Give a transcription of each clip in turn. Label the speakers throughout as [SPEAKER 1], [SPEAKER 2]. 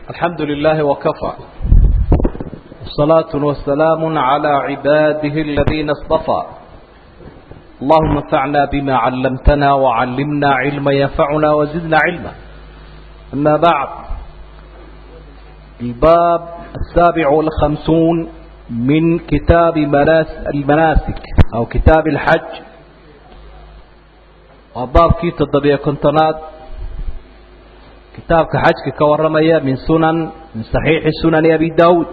[SPEAKER 1] الحمد لله وكفى والصلاة والسلام على عباده الذين اصطفى اللهم انفعنا بما علمتنا وعلمنا علما ينفعنا وزدنا علما أما بعد الباب السابع والخمسون من كتاب المناسك أو كتاب الحج وباب كي تضبيع كنتنات kitaabka xajka ka warramaya min sunan min saxiixi sunani abi daawuud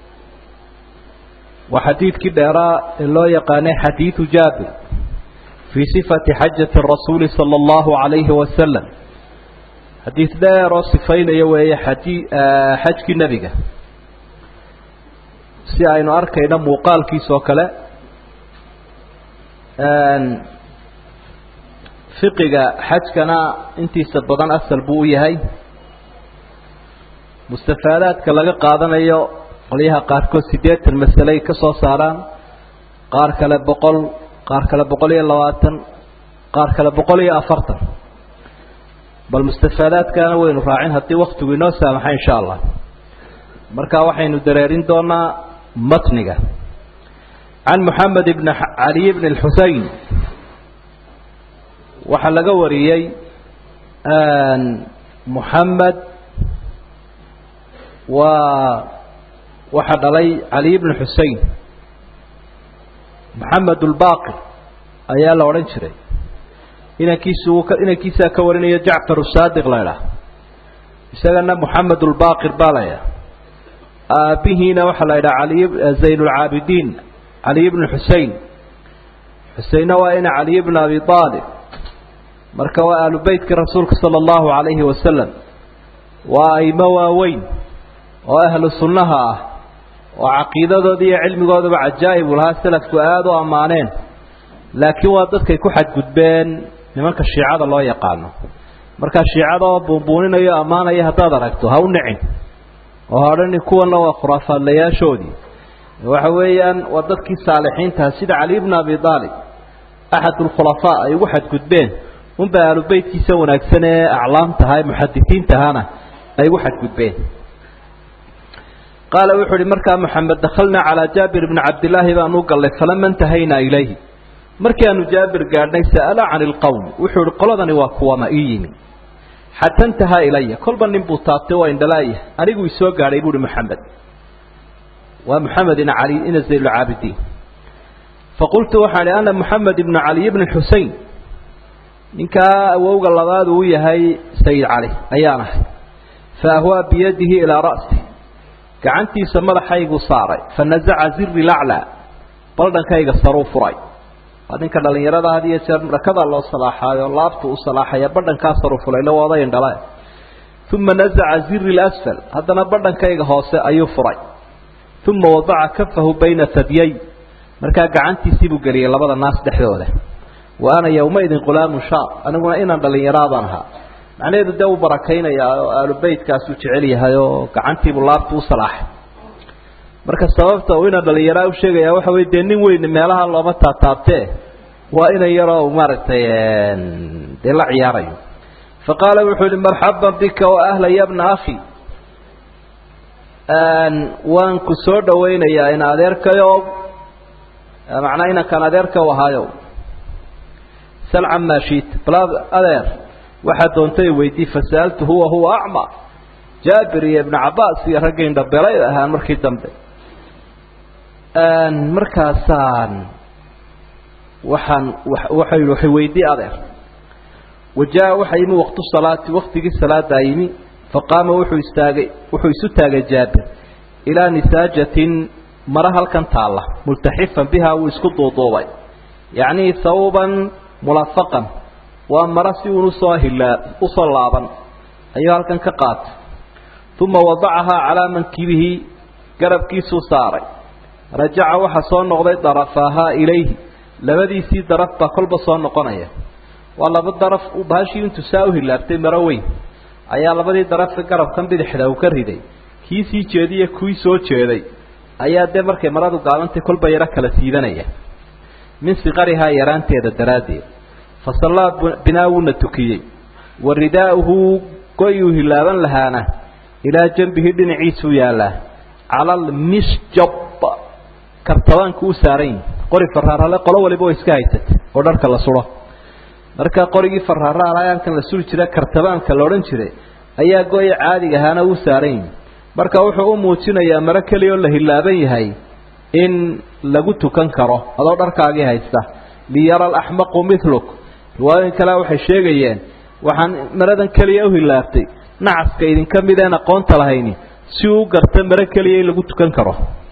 [SPEAKER 1] waa xadiidkii dheeraa ee loo yaqaanay xadiidu jaabir fii sifati xajati rasuuli sala allahu calayhi wasalam xadiid dheer oo sifaynaya weeye xadii xajkii nebiga si aynu arkayno muuqaalkiisa oo kale fiqiga xajkana intiisa badan asal buu u yahay mustafaadaadka laga qaadanayo qolyaha qaarkood siddeetan masaley ka soo saaraan qaar kale boqol qaar kale boqol iyo labaatan qaar kale boqol iyo afartan bal mustafaadaadkana waynu raacin haddii waktigu inoo saamaxa insha allah marka waxaynu dareerin doonaa matniga can moxamed ibn caliy bn xusein waxaa laga wariyey moxamed waa waxaa dhalay caliy bn xusein moxamed ulbaqir ayaa la odhan jiray inankiisu inankiisaa ka warinayo jacfar saadiq la ydhaah isagana moxamed ulbaqir baa la ydhaha aabihiina waxaa la ydhaha ali zayn lcaabidiin caliy bn xusein xuseinna waa ina caliy bn abi aalib marka waa ahlu beytka rasuulka sala allahu calayhi wasalam waa aimo waaweyn oo ahlu sunnaha ah oo caqiidadooda iyo cilmigoodaba cajaa'ib u lahaa salafku aada u ammaaneen laakiin waa dadkay ku xadgudbeen nimanka shiicada loo yaqaano markaa shiicada oo buunbuuninayo ammaanaya haddaad aragto ha u nicin oo ha odhani kuwanna waa khuraafaadlayaashoodii waxa weeyaan waa dadkii saalixiintaha sida cali bna abi aalib axad ulkhulafaa ay ugu xadgudbeen unbay ahlu beytkiisa wanaagsan ee aclaamtaha ee muxadisiintahana ay ugu xadgudbeen qaala wuxuu uhi markaa moxamed dakhalnaa calaa jaabir bni cabdillaahi baan u gallay falama intahaynaa ilayhi markii aanu jaabir gaadhnay sa'ala cani ilqowm wuxuu ihi qoladani waa kuwama ii yimi xata intahaa ilaya kolba nin buu taabtay waa indhalaaya anigu isoo gaadhay buuhi moxamed waa moxamed ina cali ina zaynulcaabidiin faqultu waxaan ihi ana moxamed ibna caliy bni xusein ninkaa awowga labaad uu yahay sayid cali ayaan ahay fa ahwaa biyadihi ilaa ra'si gacantiisa madaxaygu saaray fa nasaca ziri laclaa baldhankayga saruu furay waa ninka dhallinyarada had iyo jeer rakadaa loo salaaxaayo laabtu u salaaxaya badhankaa saruu furay la wada indhala uma nasaca ziri lasfal haddana badhankayga hoose ayuu furay uma wadaca kafahu bayna tadyay markaa gacantiisii buu geliyay labada naas dhexdooda wa ana yowmaidin qulaamu shaab aniguna inaan dhallinyaraadaan ahaa macnaheedu dee uu barakaynayaa oo aalu beytkaasuu jecel yahay oo gacantiibuu laabtu u salaaxay marka sababta uu inaan dhallinyaraa u sheegaya waxa wey dee nin weyn meelaha looma taataabtee waa inan yaroo maaragtay dee la ciyaarayo fa qaala wuxuu yihi marxaban bika wa ahla ya bna akhi waan ku soo dhawaynayaa in adeerkayo macnaa inankaan adeerka u ahaayo sal camaa shiita bal adeer waxaa doontay weydii fasa'altuhu wa huwa acma jaabir iyo ibnu cabaas iyo raggii indhabelay ahaan markii dambe markaasaan waxaan waxa yihi waxay weydii adeer wajaa waxaa yimi waqtu salaati waktigii salaadaa yimi faqaama wuxuu istaagay wuxuu isu taagay jaabir ilaa nisaajatin mara halkan taalla multaxifan bihaa wuu isku duuduubay yacnii sawban mulafaqan waa maro si uun usoo hilaa usoo laaban ayuu halkan ka qaatay uma wadacahaa calaa mankibihi garabkiisuu saaray rajaca waxaa soo noqday darafaahaa ilayhi labadiisii daraf baa kolba soo noqonaya waa laba daraf bahashii intuu saa u hilaabtay maro weyn ayaa labadii darafka garabkan bidixda uu ka riday kii sii jeediya kuwii soo jeeday ayaa dee markay maradu gaabantay kolba yaro kala siidanaya min siqarihaa yaraanteeda daraaddeed fasallaa binaa wuuna tukiyey wa ridaa'uhu goyuu hilaaban lahaana ilaa janbihi dhinaciisuu yaallaa cala almisjab kartabaanku u saaran yihi qori faraarale qolo waliba way iska haysatay oo dharka la suro marka qorigii faraaraalayaankan la suri jira kartabaanka la odhan jiray ayaa go-ya caadiga ahaana uu saaran yihi marka wuxuu u muujinayaa maro keliya oo la hilaaban yahay in lagu tukan karo adoo dharkaagii haysta liyara alaxmaqu miluk riwaayooyin kale waxay sheegayeen waxaan maradan keliya u hilaabtay nacaska idinka mid een aqoonta lahayni si uu garta maro keliya in lagu tukan karo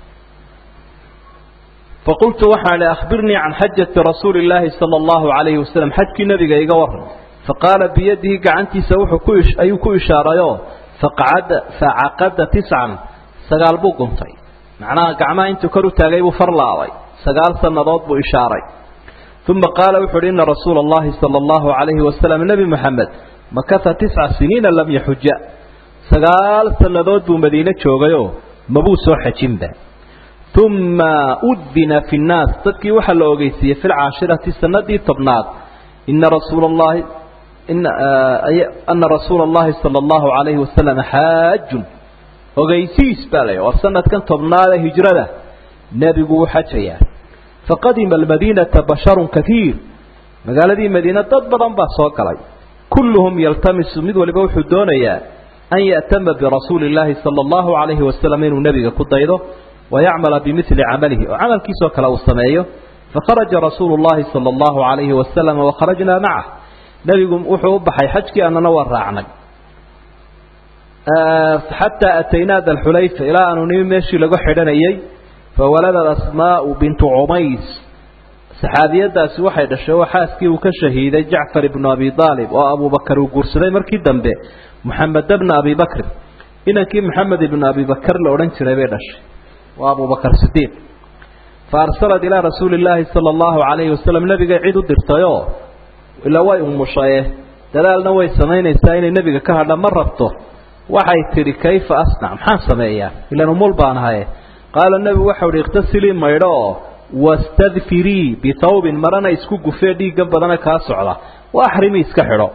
[SPEAKER 1] faqultu waxaan ihi akhbirnii can xajati rasuuli illaahi sala allahu calayhi wasalam xajkii nebiga iga waran faqaala biyadihi gacantiisa wuxuu ku ayuu ku ishaarayoo faqacada facaqada tiscan sagaal buu guntay macnaha gacmaha intuu kor u taagay buu far laabay sagaal sannadood buu ishaaray uma qaala wuxu uhi ina rasuula allahi sala allahu calayhi wasalam nebi moxamed makasa tisca siniina lam yaxuja sagaal sannadood buu madiine joogayoo mabuu soo xajinba uma udina fi nnaas dadkii waxaa la ogeysiiyey fi lcaashirati sanadii tobnaad ina rasuula allahi ana rasuula allahi sala allahu calayhi wasalam xaajun ogeysiis baa la war sanadkan tobnaadee hijrada nebigu wuu xajayaa faqadima almadiinata basharun kaiir magaaladii madiine dad badan baa soo galay kulluhum yaltamisu mid waliba wuxuu doonayaa an ya'tama birasuuli illaahi sala allahu calayhi wasalam inuu nebiga ku daydo wayacmala bimili camalihi oo camalkiisoo kale uu sameeyo fakharaja rasuulu llahi sala allahu calayhi wasalam wakharajnaa macah nebigu wuxuu u baxay xajkii annana waa raacnay xataa ataynaa dalxulayfa ilaa aanu nimi meeshii lagu xidhanayey fawaladat asmaau bintu cumays saxaabiyadaasi waxay dhashay oo xaaskii uu ka shahiiday jacfar ibnu abi aalib oo abubakar uu guursaday markii dambe moxamed bna abi bakrin inankii moxamed ibnu abi bakar la odhan jiray bay dhashay waa abubakar sidiiq fa arsalat ilaa rasuuli llaahi sala allahu calayhi wasalam nebigay cid u dirtayoo ila way umushaye dadaalna way samaynaysaa inay nebiga ka hadha ma rabto waxay tidhi kayfa asnac maxaan sameeyaa ilan umul baan ahaye qaala nebigu waxau ihi ikhtasilii maydho oo wastadfirii bithawbin marana isku gufee dhiiggan badana kaa socda wa axrimii iska xidho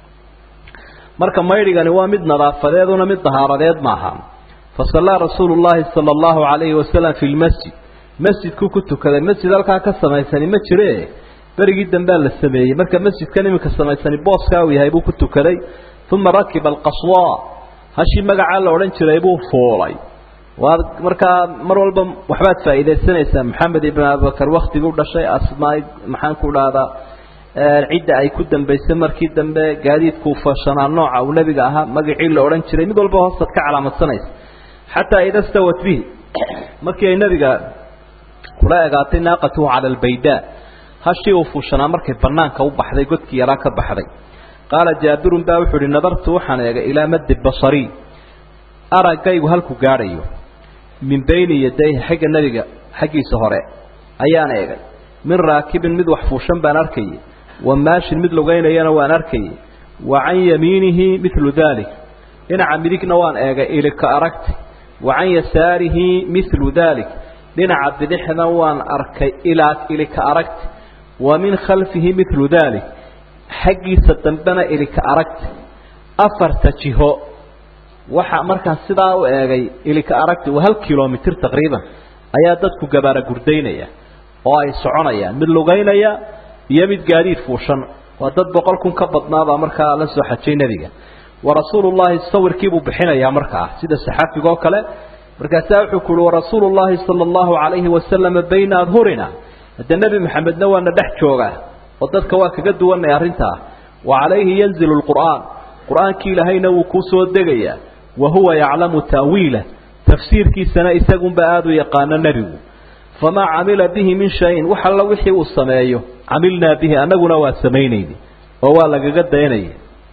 [SPEAKER 1] marka maydhigani waa mid nadaafadeeduna mid dahaaradeed maaha fasallaa rasuulu llaahi sala allahu calayhi wasalam fi lmasjid masjidkuu ku tukaday masjid halkaa ka samaysani ma jire berigii dambea la sameeyey marka masjidkan iminka samaysani booskaa uu yahay buu ku tukaday uma rakiba alqaswa hashii magacaa la odhan jiray buu fuulay waad markaa mar walba waxbaad faa'iidaysanaysaa maxamed ibn abubakar waktiguu dhashay asmaa maxaan ku dhahdaa cidda ay ku dambaysay markii dambe gaadiidkuu fashanaa nooca uu nebiga ahaa magacii la odhan jiray mid walba hoostaad ka calaamadsanaysa xataa ida stawat bihi markii ay nebiga kula egaatay naaqatuhu cala albaydaa hashii uu fuushanaa markay banaanka u baxday godkii yaraa ka baxday qaala jaabirun baa wuxuu ihi nadartu waxaan eegay ilaa maddi basarii araggaygu halku gaadhayo min bayni yadayhi xagga nebiga xaggiisa hore ayaan eegay min raakibin mid wax fuushan baan arkayay wa maashin mid lugaynayana waan arkayay wa can yamiinihi midlu daalik dhinaca midigna waan eegay ilika aragti wa can yasaarihi midlu daalik dhinaca bidixna waan arkay ilaa ilika aragti wa min khalfihi midlu daalik xaggiisa dambena ilika aragti afarta jiho waxa markaan sidaa u eegay ilika aragti waa hal kilomitir taqriiban ayaa dadku gabaara gurdaynaya oo ay soconayaan mid lugaynaya iyo mid gaadiid fuushan waa dad boqol kun ka badnaabaa markaa la soo xajay nebiga wa rasuulullaahi sawirkiibuu bixinayaa markaa sida saxaafigoo kale markaasaa wuxuu ku uhi warasuulu llaahi sala allahu calayhi wasalama bayna adhurina hadde nebi maxamedna waana dhex joogaa oo dadka waa kaga duwanay arrintaa wa calayhi yanzilu lqur'aan qur-aankii ilaahayna wuu kuu soo degayaa wa huwa yaclamu ta'wiilah tafsiirkiisana isagunba aada u yaqaano nebigu famaa camila bihi min shayin wax alla wixii uu sameeyo camilnaa bihi annaguna waa samaynayni oo waa lagaga dayanaya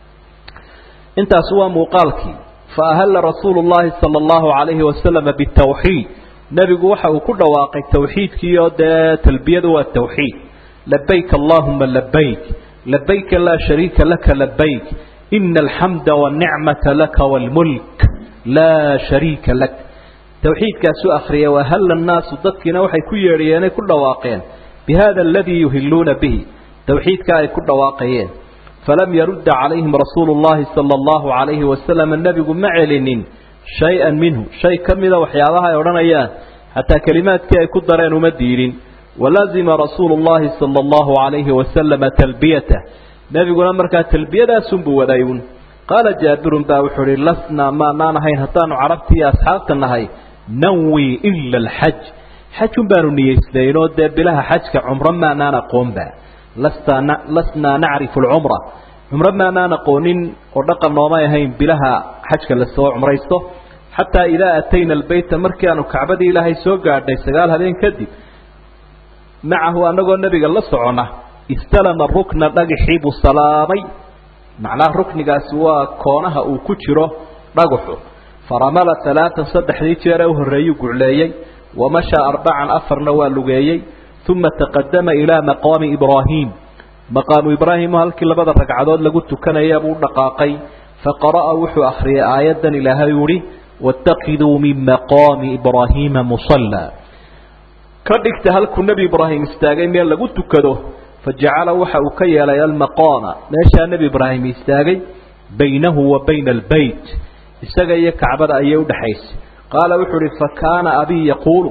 [SPEAKER 1] intaas waa muuqaalkii fa ahalla rasuulu llaahi sala allahu calayhi wasalama bitawxiid nebigu waxa uu ku dhawaaqay tawxiidkii oo dee talbiyadu waa tawxiid labayk allahuma labayk labayka laa shariika laka labayk ina alxamda wanicmata laka wاlmulk laa shariika lak tawxiidkaasuu akhriyay wahalla annaasu dadkiina waxay ku yeedhiyeenay ku dhawaaqeen bihada aladii yuhiluuna bihi tawxiidka ay ku dhawaaqayeen falam yarudda calayhim rasuulu llahi sala allahu calayhi wasalam nebigu ma celinin shay-an minhu shay ka mida waxyaabaha ay odhanayaan xataa kelimaadkii ay ku dareen uma diidin walazima rasuulu llahi sala allahu calayhi wasalama talbiyatah nebiguna markaa talbiyadaasunbuu wadaayun qaala jaabirun baa wuxuu uhi lasnaa maanaan ahayn haddaanu carabtii iyo asxaabta nahay nanwi ila alxaj xajun baanu niyeysnaynoo dee bilaha xajka cumro maanaan aqoonba lasnaa nacrifu alcumra cumro maanaan aqoonin oo dhaqan noomay ahayn bilaha xajka lasoo cumraysto xataa idaa atayna albeyta markii aanu kacbadii ilaahay soo gaadhnay sagaal habeen kadib macahu annagoo nebiga la socona istalama rukna dhagaxii buu salaamay macnaha ruknigaasi waa koonaha uu ku jiro dhagaxu faramala alaaan saddexdii jeer ee u horreeyuu gucleeyey wamashaa arbacan afarna waa lugeeyey uma taqadama ilaa maqaami ibraahim maqaamu ibraahimu halkii labada ragcadood lagu tukanaya buu dhaqaaqay faqara'a wuxuu akhriyay aayaddan ilaahay uhi waاtakiduu min maqaami ibraahiima musallaa ka dhigta halkuu nebi ibraahim istaagay meel lagu tukado fajacala waxa uu ka yeelay almaqaama meeshaa nebi ibraahim istaagay baynahu wa bayna albeyt isaga iyo kacbada ayay udhaxaysay qaala wuxuu uhi fakaana abii yaquulu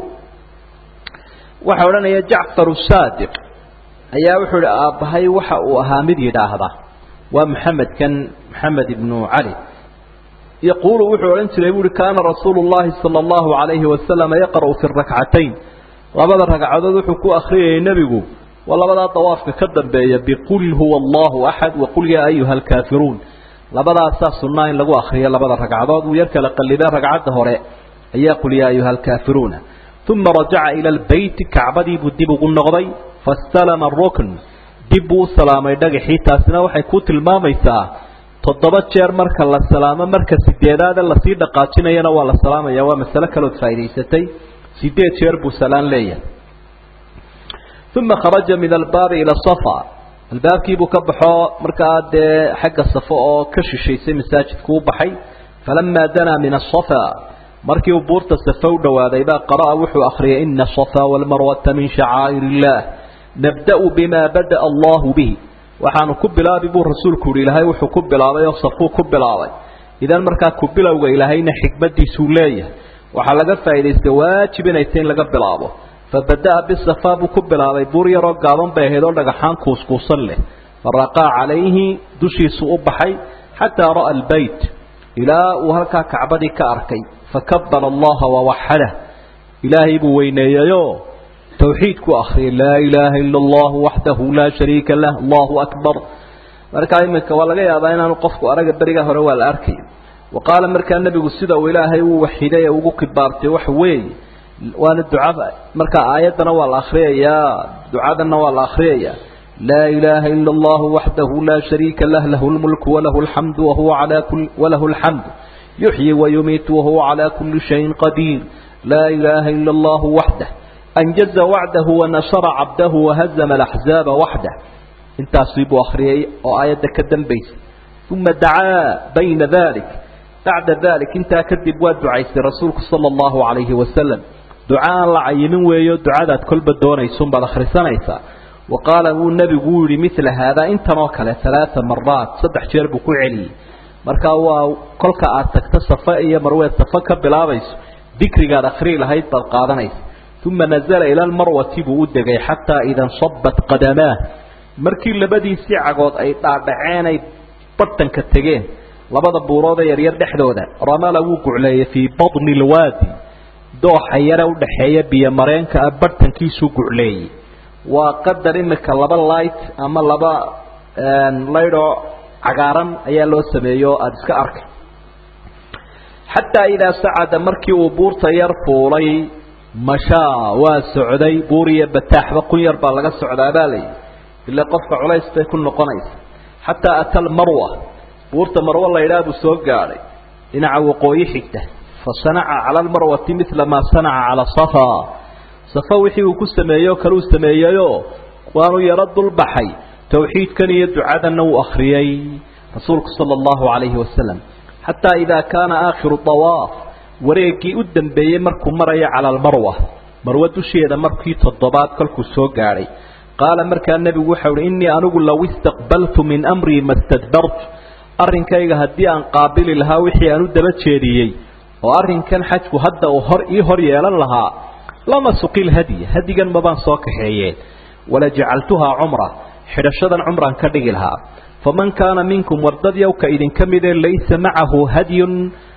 [SPEAKER 1] waxaa odhanaya jacfar saadiq ayaa wuxuu ihi aabbahay waxa uu ahaa mid yidhaahda waa maxamedkan maxamed ibnu cali yaquulu wuxuu odhan jiray buuhi kaana rasuulu llahi sala allahu calayhi wasalama yaqra'u fi rakcatayn labada ragcadood wuxuu ku akhriyayay nebigu waa labadaa dawaafka ka dambeeya biqul huwa allahu axad waqul yaa ayuha alkaafiruun labadaasaa sunnaa in lagu akriyo labada ragcadood uu yar kala qallibee ragcadda hore ayaa qul yaa ayuha alkaafiruuna uma rajaca ila albeyti kacbadii buu dib ugu noqday fastalama rukn dib buu u salaamay dhagaxii taasina waxay ku tilmaamaysaa toddoba jeer marka la salaamo marka sideedaade lasii dhaqaajinayana waa la salaamaya waa masale kalood faa'idaysatay sideed jeer buu salaan leeyahay uma kharaja min albaabi ila safa albaabkiibuu ka baxo markaa dee xagga safo oo ka shishaysay masaajidku u baxay falamaa danaa min asafa markii uu buurta safa u dhowaaday baa qara'a wuxuu akhriyay ina asafa walmarwata min shacaa'ir illah nabda'u bima bada'a allahu bihi waxaanu ku bilaabi buu rasuulku yihi ilaahay wuxuu ku bilaabay oo safuu ku bilaabay idan markaa ku bilowga ilaahayna xikmadiisuu leeyahay waxaa laga faa'idaystay waajib inay tahy in laga bilaabo fabada'a bisafa buu ku bilaabay buur yaroo gaaban bay ahayd oo dhagaxaan kuuskuusan leh faraqaa calayhi dushiisu u baxay xataa ra'a albeyt ilaa uu halkaa kacbadii ka arkay fakabara allaha wawaxadah ilaahay buu weyneeyeyoo tawxiid ku akhriyay laa ilaaha ila allahu waxdahu laa shariika lah allahu akbar markaa iminka waa laga yaabaa inaanu qofku araga beriga hore waa la arkay wa qaala markaa nebigu sida uu ilaahay uu waxiday ee ugu kibaartay waxa weeye waana ducada markaa aayaddana waa la akhriyayaa ducadanna waa la akhriyayaa laa ilaaha ila allahu waxdahu laa shariika lah lahu lmulku walahu alxamdu wahuwa calaa kul walahu alxamdu yuxyi wayumiitu wahuwa calaa kulli shayin qadiir laa ilaaha ila allahu waxdah anjaza wacdahu wanashara cabdahu wahazama alaxzaaba waxdah intaasii buu akhriyay oo aayadda ka dambaysay uma dacaa bayna dalik bacda dalik intaa kadib waa ducaystay rasuulku sala allahu calayhi wasalam duca aan la cayimin weeyo ducadaad kolba doonaysunbaad akhrisanaysaa wa qaala wuu nebigu uu yihi midla haadaa intan oo kale alaaa maraat saddex jeer buu ku celiyey markaa waa kolka aad tagto safa iyo marweed safa ka bilaabayso dikrigaad akhrii lahayd baad qaadanaysa uma nazala ila almarwati buu u degay xataa ida nsabat qadamaah markii labadiisii cagood ay dhaadhaceen ay bartanka tegeen labada buurood ee yaryar dhexdooda ramala wuu gucleeyey fii badni lwaadi dooxa yare udhaxeeya biyo mareenka ah bartankiisuu gucleeyey waa qadar imika laba light ama laba laydhoo cagaaran ayaa loo sameeyo o aada iska arkay xataa idaa sacada markii uu buurta yar fuulay mashaa waa socday buur iyo bataaxba kun yar baa laga socdaa baa layidhi ila qofka culays bay ku noqonaysa xataa ata almarwa buurta marwo laydhaah buu soo gaadhay dhinaca waqooyi xigta fa sanaca cala almarwati midla maa sanaca cala safa safa wixii uu ku sameeyey oo kale uu sameeyeyoo waanu yaro dulbaxay tawxiidkan iyo ducadanna wuu akhriyey rasuulku sala allahu calayhi wasalam xataa idaa kaana aakhiru dawaaf wareeggii u dambeeyey markuu marayo cala almarwa marwo dusheeda markii toddobaad kolkuu soo gaadhay qaala markaa nebigu waxau uhi innii anigu low istaqbaltu min amrii ma stadbartu arrinkayga haddii aan qaabili lahaa wixii aan u daba jeediyey oo arrinkan xajku hadda uu hor ii hor yeelan lahaa lama suqil hadiya hadigan mabaan soo kaxeeyeen wala jacaltuhaa cumra xidhashadan cumraan ka dhigi lahaa faman kaana minkum wardad yowka idinka midee laysa macahu hadyun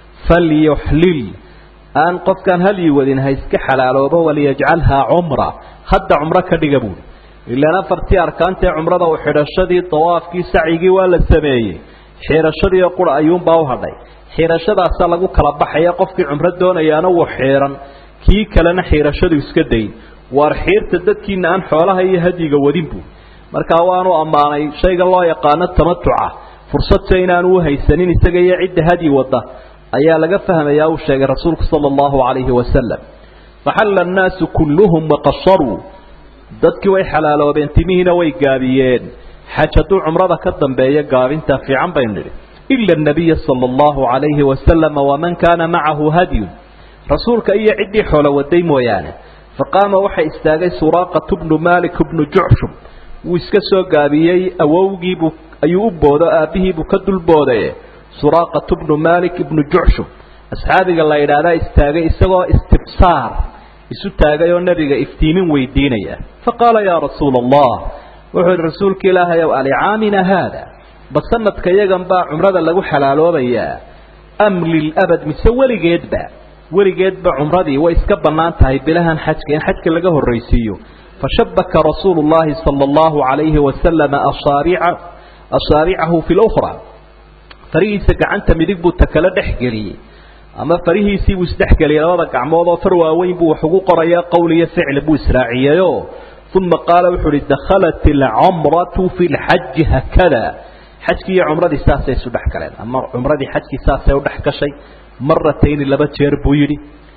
[SPEAKER 1] falyuxlil aan qofkaan halyi wadin ha iska xalaaloobo waliyajcalhaa cumra hadda cumro ka dhiga buuli ilaan afartii arkaantae cumrada u xidhashadii dawaafkii sacigii waa la sameeyey xiirashadiioo qura ayuunbaa u hadhay xiirashadaasaa lagu kala baxaya qofkii cumro doonayaana wuu xiiran kii kalena xiirashadu iska dayn waar xiirta dadkiina aan xoolaha iyo hadyiga wadin buu markaa waanu ammaanay shayga loo yaqaano tamatuca fursadse inaanu u haysanin isaga iyo cidda hadyi wadda ayaa laga fahmayaa uu sheegay rasuulku sala allahu calayhi wasalam faxalla annaasu kulluhum waqasharuu dadkii way xalaaloobeen timihiina way gaabiyeen xaj hadduu cumrada ka dambeeyo gaabintaa fiican baynu nidhi ila anabiya sala allahu calayhi wasalama waman kaana macahu hadyun rasuulka iyo ciddii xoolo waday mooyaane faqaama waxa istaagay suraaqatu bnu malik bnu jucshum wuu iska soo gaabiyey awowgiibuu ayuu u boodo aabbihiibuu ka dulboodaye suraaqatu bnu malik ibnu jucshum asxaabiga la yidhaahdaa istaagay isagoo istibsaar isu taagay oo nebiga iftiimin weydiinaya faqaala yaa rasuula allah wuxuu yihi rasuulka ilaahay ow alicaamina haada ba sanadka yagan baa cumrada lagu xalaaloobayaa am lilabad mise weligeedba weligeedba cumradii way iska bannaan tahay bilahan xajka in xajka laga horraysiiyo fashabaka rasuulu llahi sala allahu calayhi wasalama asaarica asaaricahu fi lukhra farihiisa gacanta midig buu takale dhex geliyey ama farihiisii buu isdhexgeliyey labada gacmood oo far waaweyn buu wax ugu qorayaa qowl iyo ficil buu israaciyeyoo uma qaala wuxuu uhi dakhalat alcumratu fi lxaji haakada xajkii iyo cumradii saasay isu dhex galeen ama cumradii xajkii saasay u dhex gashay maratayni laba jeer buu yidhi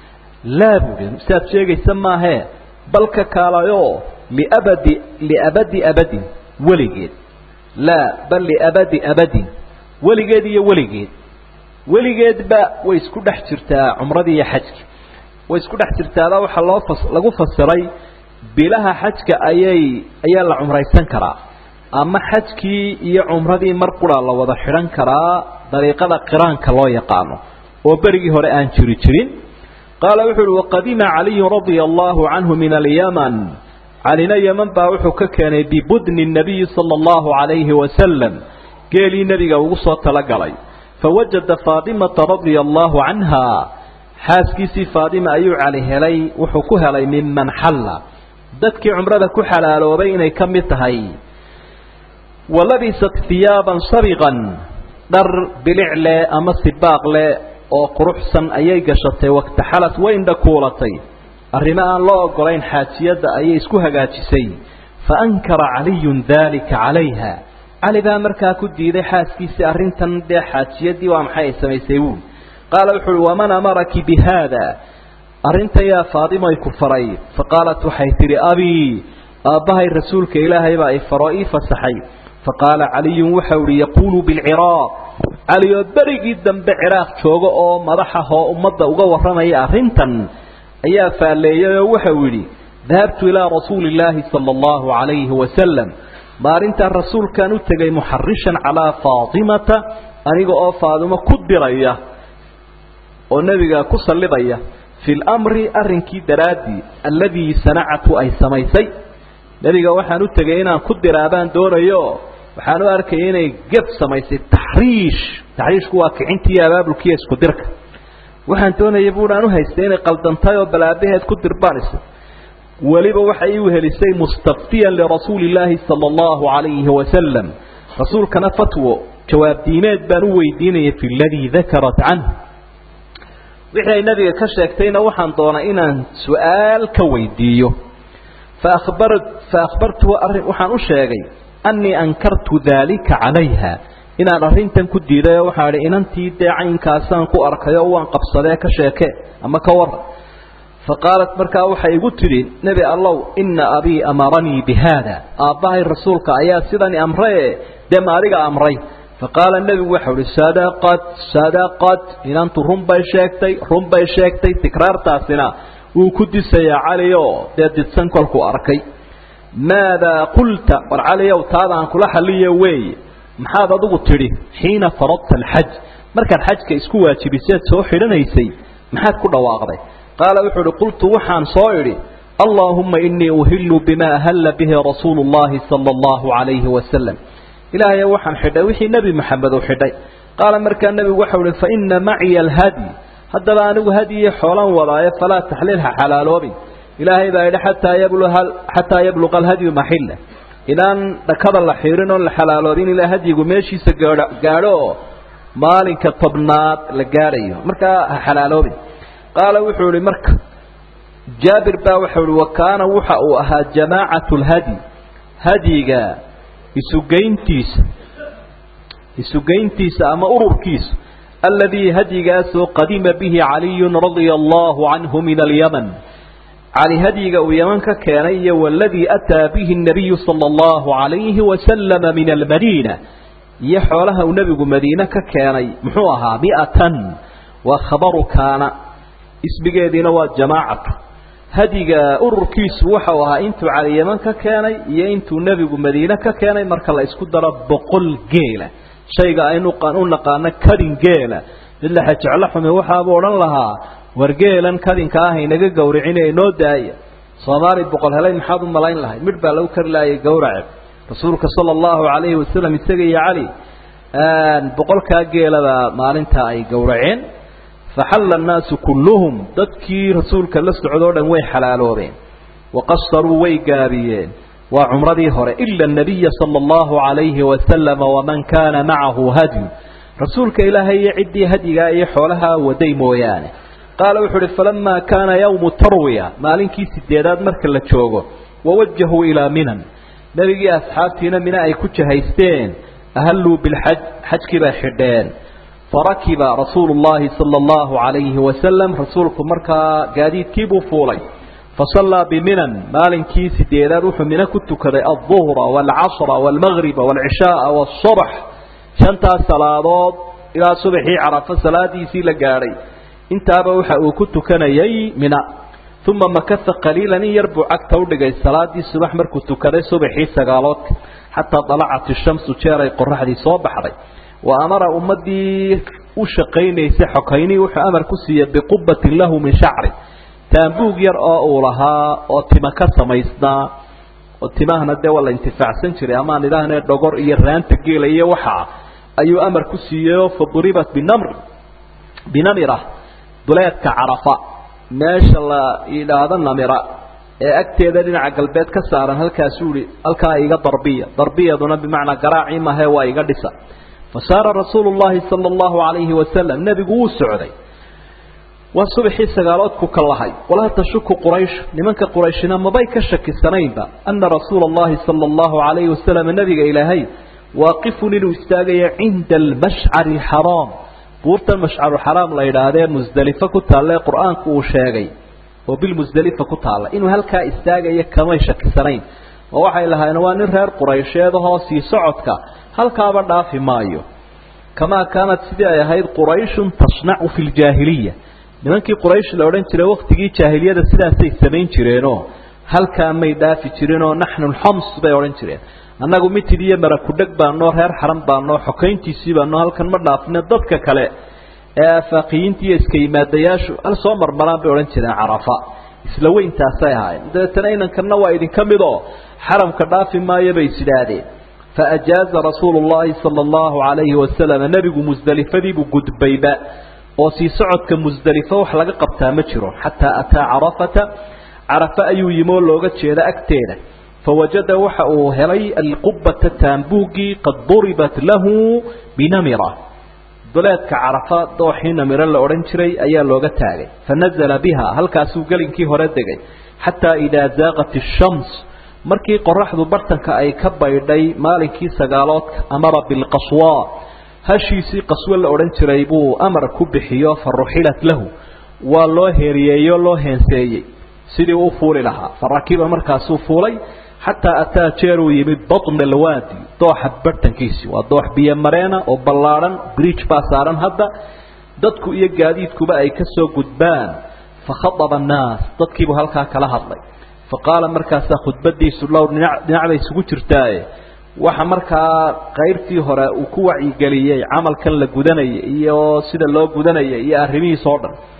[SPEAKER 1] laa buuhi siaad sheegaysa maahee balka kaalayo liabadi liabadi abadin weligeed laa bal liabadi abadin weligeed iyo weligeed weligeedba way isku dhex jirtaa cumradii iyo xajki way isku dhex jirtaada waxaa loo fas lagu fasiray bilaha xajka ayay ayaa la cumraysan karaa ama xajkii iyo cumradii mar qura la wada xidhan karaa dariiqada qiraanka loo yaqaano oo berigii hore aan jiri jirin qaala wuxu uhi waqadima caliyun radia allahu canhu min alyaman calina yeman baa wuxuu ka keenay bibudni nabiyi sala allahu calayhi wasalam geelii nebiga ugu soo talagalay fawajada faatimata radia allahu canha xaaskiisii faatima ayuu cali helay wuxuu ku helay miman xalla dadkii cumrada ku xalaaloobay inay ka mid tahay walabisat hiyaaban sabiqan dhar bilic leh ama sibaaq leh oo quruxsan ayay gashatay waktaxalat way indhakuulatay arrimo aan loo ogolayn xaajiyadda ayay isku hagaajisay fa ankara caliyun daalika calayha cali baa markaa ku diiday xaaskiisii arrintan dee xaajiyadii waa maxay ay samaysay wuuli qaala wuxu uhi waman amaraki bi haada arrintan yaa faadimoy ku faray fa qaalat waxay tidhi abii aabbahay rasuulka ilaahay baa i faroo ii fasaxay fa qaala caliyun waxau ihi yaquulu bilciraaq cali oo berigii dambe ciraaq jooga oo madaxahoo ummadda uga warramaya arrintan ayaa faalleeyay oo waxau yidhi dahabtu ilaa rasuuli illaahi sala allahu calayhi wasalam maalintaa rasuulkaan u tegay muxarishan calaa faatimata aniga oo faadimo ku diraya oo nebiga ku sallidaya fi lamri arrinkii daraaddii alladii sanacatu ay samaysay nebiga waxaan u tegay inaan ku diraabaan doonayo waxaan u arkaya inay gef samaysay taxriish taxriishku waa kicintiiyo abaabulkiiyo isku dirka waxaan doonaya buuhaan u haystay inay qaldantay oo balaabaheed ku dirbaanayso weliba waxay iu helisay mustaftiyan lirasuuli illaahi sala allahu calayhi wasalam rasuulkana fatwo jawaab diimeed baan u weydiinaya fi ladii dakarat canh wixii ay nabiga ka sheegtayna waxaan doonay inaan su-aal ka weydiiyo fabar fa akhbartuhu arrin waxaan u sheegay annii ankartu daalika calayha inaan arrintan ku diiday oo waxaa idhi inantii dee caynkaasaan ku arkay oo waan qabsadee ka sheeke ama ka warran fa qaalat markaa waxay igu tidhi nebi allow inna abii amaranii bi haada aabbahay rasuulka ayaa sidani amraye dee ma adiga amray faqaala nebigu waxau ihi sadaqad sadaqad inantu run bay sheegtay run bay sheegtay tikraartaasina wuu ku disayaa cali oo dee didsan kolkuu arkay maadaa qulta war caliow taadaan kula xalliyo weeye maxaad adigu tidhi xiina faradta alxaj markaad xajka isku waajibiseed soo xidhanaysay maxaad ku dhawaaqday qaala wuxuu uhi qultu waxaan soo idhi allaahumma inii uhilu bima ahalla bihi rasuulu llahi sala allahu calayhi wasalam ilaahay waxaan xidhay wixii nebi maxamed uu xidhay qaala markaa nebigu waxau ihi faina maciya alhadyi haddaba anigu hadyiyo xoolan wadaayo falaa taxliilha xalaaloobin ilaahay baa yidhi xataa yabluha xataa yabluqa alhadyu maxilla inaan dhakada la xiirin oon la xalaaloobin ilaa hadyigu meeshiisa gaadho gaadho oo maalinka tobnaad la gaadhayo markaa ha xalaaloobin qaala wuxuu ihi marka jaabir baa waxau ihi wa kaana waxa uu ahaa jamaacatu lhadyi hadyiga isugeyntiisa isugeyntiisa ama ururkiisa aladii hadyigaasoo qadima bihi caliyun radia allahu canhu min alyaman cali hadyiga uu yaman ka keenay iyo waladii ataa bihi nabiyu sala allahu calayhi wasalama min almadiina iyo xoolaha uu nebigu madiine ka keenay muxuu ahaa miatan waa khabaru kaana ismigeediina waa jamaacatu hadyiga ururkiisu waxau ahaa intuu cali yaman ka keenay iyo intuu nebigu madiine ka keenay marka la isku daro boqol geela shayga aynu u naqaano kadin geela mid la xejeclo xume waxaabuu odhan lahaa war geelan kadinka ah inaga gowricine inoo daaya soomaali boqol helay maxaad u malayn lahay midh baa lagu kari laayay gowrace rasuulka sala allahu calayhi wasalam isaga iyo cali boqolkaa geelabaa maalintaa ay gowraceen faxalla annaasu kulluhum dadkii rasuulka la socdoo dhan way xalaaloobeen waqasaruu way gaabiyeen waa cumradii hore ila anabiya sala allahu calayhi wasalama waman kaana macahu hadyu rasuulka ilaahay iyo ciddii hadyigaa iyo xoolaha waday mooyaane qaala wuxuu uhi falamaa kaana yawmu tarwiya maalinkii sideedaad marka la joogo wawajahuu ilaa minan nebigii asxaabtiina mina ay ku jahaysteen ahalluu bilxaj xajkii bay xidheen farakiba rasuulu llahi sala allahu calayhi wasalam rasuulku markaa gaadiidkiibuu fuulay fasallaa biminan maalinkii sideedaad wuxuu mino ku tukaday alduhra waalcasra waalmagriba waalcishaaa waasubx shantaas salaadood ilaa subaxii carafo salaadiisii la gaadhay intaaba waxa uu ku tukanayay mina uma makasa qaliilan in yar buu cagta udhigay salaadii subax markuu tukaday subaxii sagaaloodka xataa dalacat ishamsu jeer ay qoraxdii soo baxday wa amara ummadii u shaqaynaysay xokaynii wuxuu amar ku siiyey biqubatin lahu min shacri taambuug yar oo uu lahaa oo tima ka samaysnaa oo timahana dee waa la intifaacsan jiray amaan idhaahne dhogor iyo raanta geela iyo waxaa ayuu amar ku siiyeyoo faduribat binamr binamira duleedka carafa meesha la yidhaahdo namira ee agteeda dhinaca galbeed ka saaran halkaasuu ihi halkaa iga darbiya darbiyaduna bimacnaa garaaci mahe waa iga dhisa fasaara rasuulu llahi sala allahu calayhi wasalam nebigu wuu socday waa subaxii sagaaloodku ka lahay walaa tashuku quraysh nimanka qurayshina mabay ka shakisanaynba ana rasuula allahi sala allahu calayhi wasalam nebiga ilaahay waaqifun inuu istaagayo cinda almashcari alxaraam buurtan mashcaruxaraam la yidhaahdee musdelifo ku taalla ee qur-aanku uu sheegay oo bilmusdelifa ku taalla inuu halkaa istaagayo kamay shakisanayn oo waxay lahaayeen waa nin reer quraysheedahoo sii socodka halkaaba dhaafi maayo kamaa kaanat sidii ay ahayd qurayshun tasnacu fi ljaahiliya nimankii quraysh la odhan jiray waktigii jaahiliyada sidaasay samayn jireenoo halkaa may dhaafi jirinoo naxnu lxams bay odhan jireen annagu mitid iyo marakudheg baanoo reer xaran baanoo xokayntiisii baanoo halkan ma dhaafine dadka kale ee aafaaqiyiinta iyo iska yimaadayaashu hal soo marmaraan bay odhan jireen carafa isla weyntaasay ahaayeen dabeetana inankanna waa idinka mid oo xaramka dhaafi maayo bay is idhaahdeen faajaaza rasuulu llahi sala allahu calayhi wasalam nebigu musdelifadiibuu gudbayba oo sii socodka musdelifo wax laga qabtaa ma jiro xataa ataa carafata carafa ayuu yimi oo looga jeeda agteeda fawajada waxa uu helay alqubata taambuugii qad duribat lahu binamira duleedka carafa dooxii namiro la odhan jiray ayaa looga taagay fanazala biha halkaasuu gelinkii hore degay xataa idaa zaaqat ishams markii qoraxdu bartanka ay ka baydhay maalinkii sagaaloodka amara bilqaswa hashiisii qaswo la odhan jiray buu amar ku bixiyo fa ruxilat lahu waa loo heeriyeeyoo loo heenseeyey sidii u fuuli lahaa farakiba markaasuu fuulay xataa ataa jeeruu yimid batna alwaadi dooxa bartankiisi waa doox biyo mareena oo ballaadhan bridge baa saaran hadda dadku iyo gaadiidkuba ay ka soo gudbaan fakhaaba annaas dadkiibuu halkaa kala hadlay fa qaala markaasaa khudbadiisu dhowr dhinac bay isugu jirtaaye waxa markaa qaybtii hore uu ku wacyigeliyey camalkan la gudanaya iyo sida loo gudanaya iyo arrimihiis oo dhan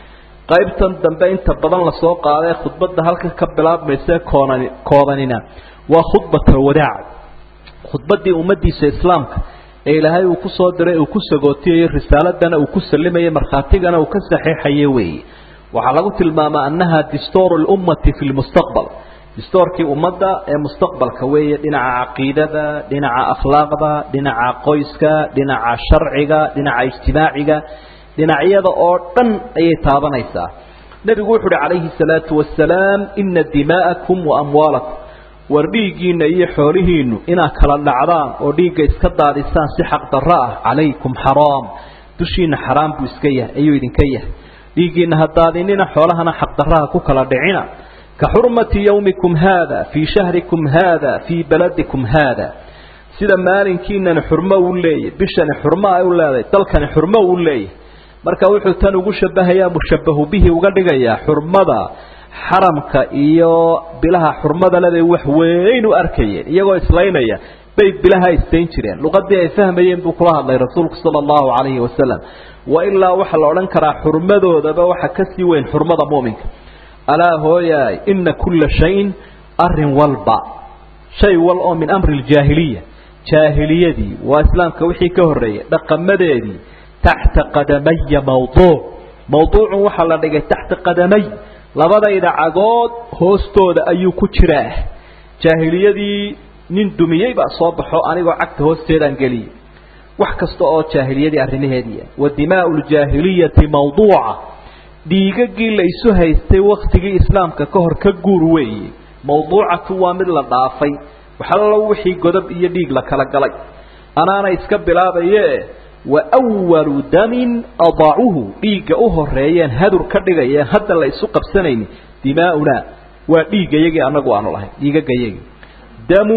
[SPEAKER 1] qaybtan dambe inta badan lasoo qaadae khudbadda halka ka bilaabmaysa koonan koobanina waa khudbat alwadaac khudbaddii ummaddiisa islaamka ee ilaahay uu ku soo diray uu ku sagootiyayo risaaladana uu ku sallimayay markhaatigana uu ka saxeexaye weeye waxaa lagu tilmaamaa annaha distooru lummati fi lmustaqbal distoorkii ummadda ee mustaqbalka weeye dhinaca caqiidada dhinaca akhlaaqda dhinaca qoyska dhinaca sharciga dhinaca ijtimaaciga dhinacyada oo dhan ayay taabanaysaa nebigu wuxu uhi calayhi salaatu wasalaam ina dimaa'akum wa amwaalakum war dhiiggiinna iyo xoolihiinnu inaad kala dhacdaan oo dhiigga iska daadisaan si xaqdarro ah calaykum xaraam dushiinna xaraam buu iska yahay ayuu idinka yahay dhiiggiinna ha daadinina xoolahana xaqdarraha ku kala dhicina ka xurmati yowmikum haada fii shahrikum haada fii baladikum haada sida maalinkiinani xurmo uu leeyahy bishani xurmo ay u leedahay dalkani xurmo uu leeyahay marka wuxuu tan ugu shabahayaa mushabahu bihi uga dhigayaa xurmada xaramka iyo bilaha xurmada lebay wax weyn u arkayeen iyagoo islaynaya bay bilaha istayn jireen luqadii ay fahmayeen buu kula hadlay rasuulku sala allahu calayhi wasalam wa ilaa waxaa la odhan karaa xurmadoodaba waxa kasii weyn xurmada mu'minka alaa hooyaay ina kulla shayin arin walba shay wal oo min amri ljaahiliya jaahiliyadii waa islaamka wixii ka horreeyay dhaqamadeedii taxta qadamaya mawduuc mawduucun waxaa la dhigay taxta qadamay labadayda cagood hoostooda ayuu ku jiraa jaahiliyadii nin dumiyey baa soo baxo anigoo cagta hoosteedaan geliyey wax kasta oo jaahiliyadii arrimaheedii wa dimaau ljaahiliyati mawduuca dhiigagii la isu haystay waktigii islaamka ka hor ka guur weeye mawduucatu waa mid la dhaafay waxallo wixii godob iyo dhiig la kala galay anaana iska bilaabaye wa walu damin adaacuhu dhiigga u horeeyeen hadur ka dhigayeen hadda la isu qabsanayni dimaauna waa dhiiggayagii anagu aanu lahayn dhiigagayagii damu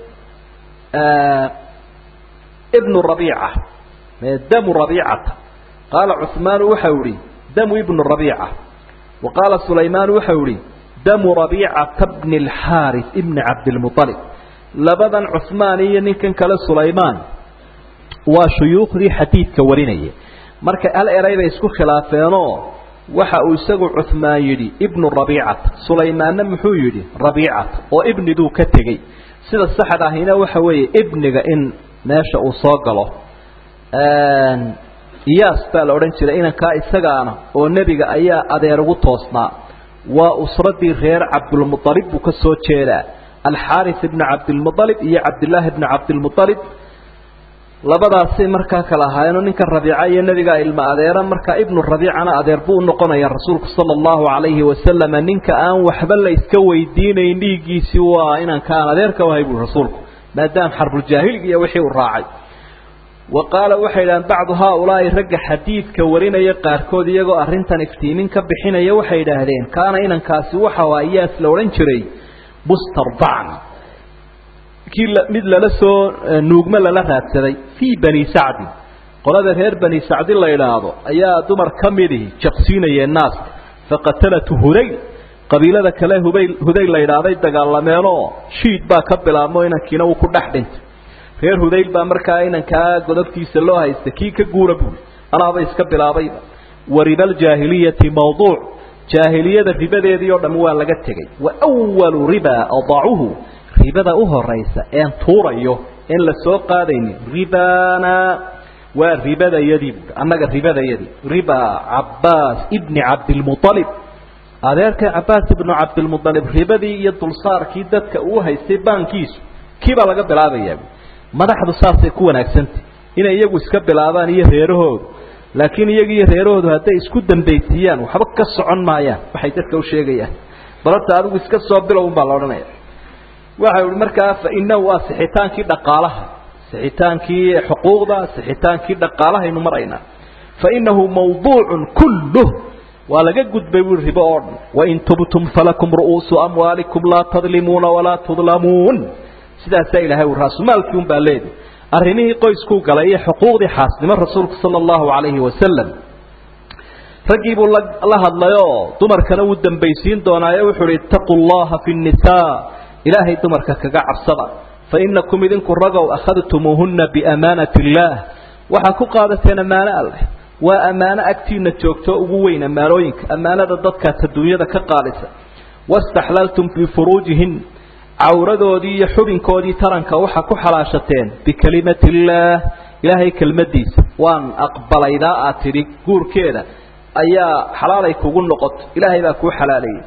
[SPEAKER 1] ibnu rabiica damu rabiicata qaala cuثmaanu waxau ihi damu ibnu rabiica wa qaala sulaymaanu waxau ihi damu rabiicata bni اlxaaris ibni cabdilmuطalib labadan cuثmaan iyo ninkan kale sulaymaan waa shuyuukhdii xadiidka warinaya marka al eray bay isku khilaafeenoo waxa uu isagu cuثmaan yidhi ibnu rabiicata sulaymaanna muxuu yidhi rabiicata oo ibniduu ka tegey sida saxda ahina waxa weeye ibniga in meesha uu soo galo iyaas baa la odhan jiray inankaa isagaana oo nebiga ayaa adeer ugu toosnaa waa usradii reer cabdulmualib buu ka soo jeedaa alxaaris ibnu cabdilmualib iyo cabdillaahi ibnu cabdilmualib labadaasay markaa kala ahaayeenoo ninka rabiica iyo nebigaa ilma adeera markaa ibnu rabiicana adeer buu unoqonaya rasuulku sala allahu calayhi wasalama ninka aan waxba la iska weydiinayn dhiiggiisii waa inanka aan adeerka wahay bui rasuulku maadaama xarbuljaahiliga iyo wixii uu raacay wa qaala waxay idhahaan bacdu haaulaa'i ragga xadiidka warinaya qaarkood iyagoo arrintan iftiimin ka bixinaya waxay idhaahdeen kaana inankaasi waxau iyaas la odhan jiray mustardacan kii mid lala soo nuugmo lala raadsaday fii bani sacdin qolada reer bani sacdi la idhaahdo ayaa dumar ka midihi jaqsiinayeen naaska faqatalatu hudayl qabiilada kale hubay hudayl la idhaahday dagaalameenoo shiid baa ka bilaabmo inankiina uu ku dhex dhintay reer hudayl baa markaa inankaa godobtiisa loo haysta kii ka guura buuri anaaba iska bilaabayba wa ribaljaahiliyati mawduuc jaahiliyada ribadeedii oo dham waa laga tegey wa walu riba adaacuhu ribada u horaysa een tuurayo een la soo qaadaynin ribana waa ribadayadii buui annaga ribadayadii riba cabbaas ibni cabdilmualib adeerka cabbaas ibnu cabdilmualib ribadii iyo dulsaarkii dadka uu haystay baankiisu kii baa laga bilaabayaa madaxdu saasay ku wanaagsantah inay iyagu iska bilaabaan iyo reerahoodu laakiin iyaga iyo reerahoodu hadday isku dambaysiiyaan waxba ka socon maayaan waxay dadka u sheegayaan balorta adigu iska soo bilow un baa la odhanaya waxa ihi markaa fainahu waa sixitaankii dhaqaalaha sixitaankii xuquuqda sixitaankii dhaqaalahaynu maraynaa fainahu mawduucun kulluh waa laga gudbay bui ribo oo dhan wain tubtum falakum ru'uusu amwaalikum laa tadlimuuna walaa tudlamuun sidaasaa ilahay uu raasumaalkii un baa leedi arrimihii qoyskuu galay iyo xuquuqdii xaasnimo rasuulku sala allahu calayhi wasalam raggii buu la hadlayoo dumarkana wuu dambaysiin doonaaye wuxuu uhi ittaquu llaha fi nnisaa ilaahay dumarka kaga cabsada fa inakum idinku ragow akhadtumuuhunna biamaanati illaah waxaa ku qaadateen ammaano alleh waa ammaano agtiina joogto ugu weyn ammaanooyinka ammaanada dadkaas adduunyada ka qaalisa wastaxlaltum bifuruujihin cawradoodii iyo xubinkoodii taranka waxaa ku xalaashateen bikelimati illaah ilaahay kelmadiisa waan aqbalaydaa aad tidhi guurkeeda ayaa xalaalay kugu noqoto ilaahay baa kuu xalaaleeyey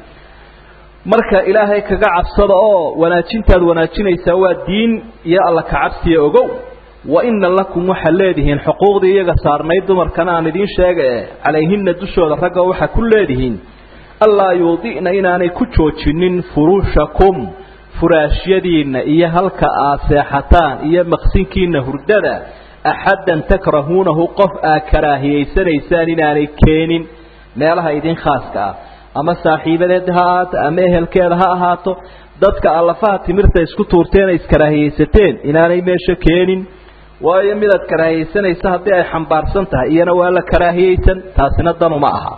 [SPEAKER 1] marka ilaahay kaga cabsada oo wanaajintaad wanaajinaysaa waa diin iyo alla kacabsiya ogow wa ina lakum waxaad leedihiin xuquuqdii iyaga saarnayd dumarkana aan idiin sheega e calayhina dushooda ragga waxaa ku leedihiin allaa yuudi'na inaanay ku joojinin furuushakum furaashyadiinna iyo halka aad seexataan iyo maqsinkiina hurdada axaddan takrahuunahu qof aad karaahiyaysanaysaan inaanay keenin meelaha idin khaaska ah ama saaxiibadeed ha ahaato ama ehelkeeda ha ahaato dadka allafaha timirta isku tuurteena iskaraaahiyaysateen inaanay meesha keenin waayo midaad karaahiyaysanaysa haddii ay xambaarsan tahay iyana waa la karaahiyaysan taasina danuma aha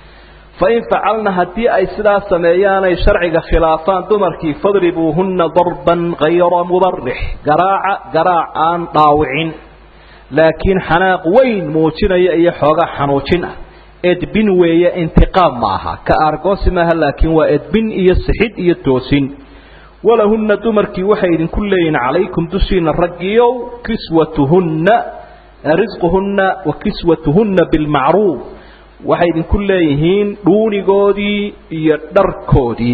[SPEAKER 1] fain facalna haddii ay sidaa sameeyaanay sharciga khilaafaan dumarkii fadribuuhunna darban kayra mubarix garaaca garaac aan dhaawicin laakiin xanaaq weyn muujinaya iyo xoogaa xanuujin ah edbin weeye intiqaam ma aha ka aargoosi maaha laakiin waa edbin iyo sixid iyo toosin walahunna dumarkii waxay idinku leeyihin calaykum dushiina raggiyow kiswatuhunna risquhunna wa kiswatuhunna bilmacruuf waxay idinku leeyihiin dhuunigoodii iyo dharkoodii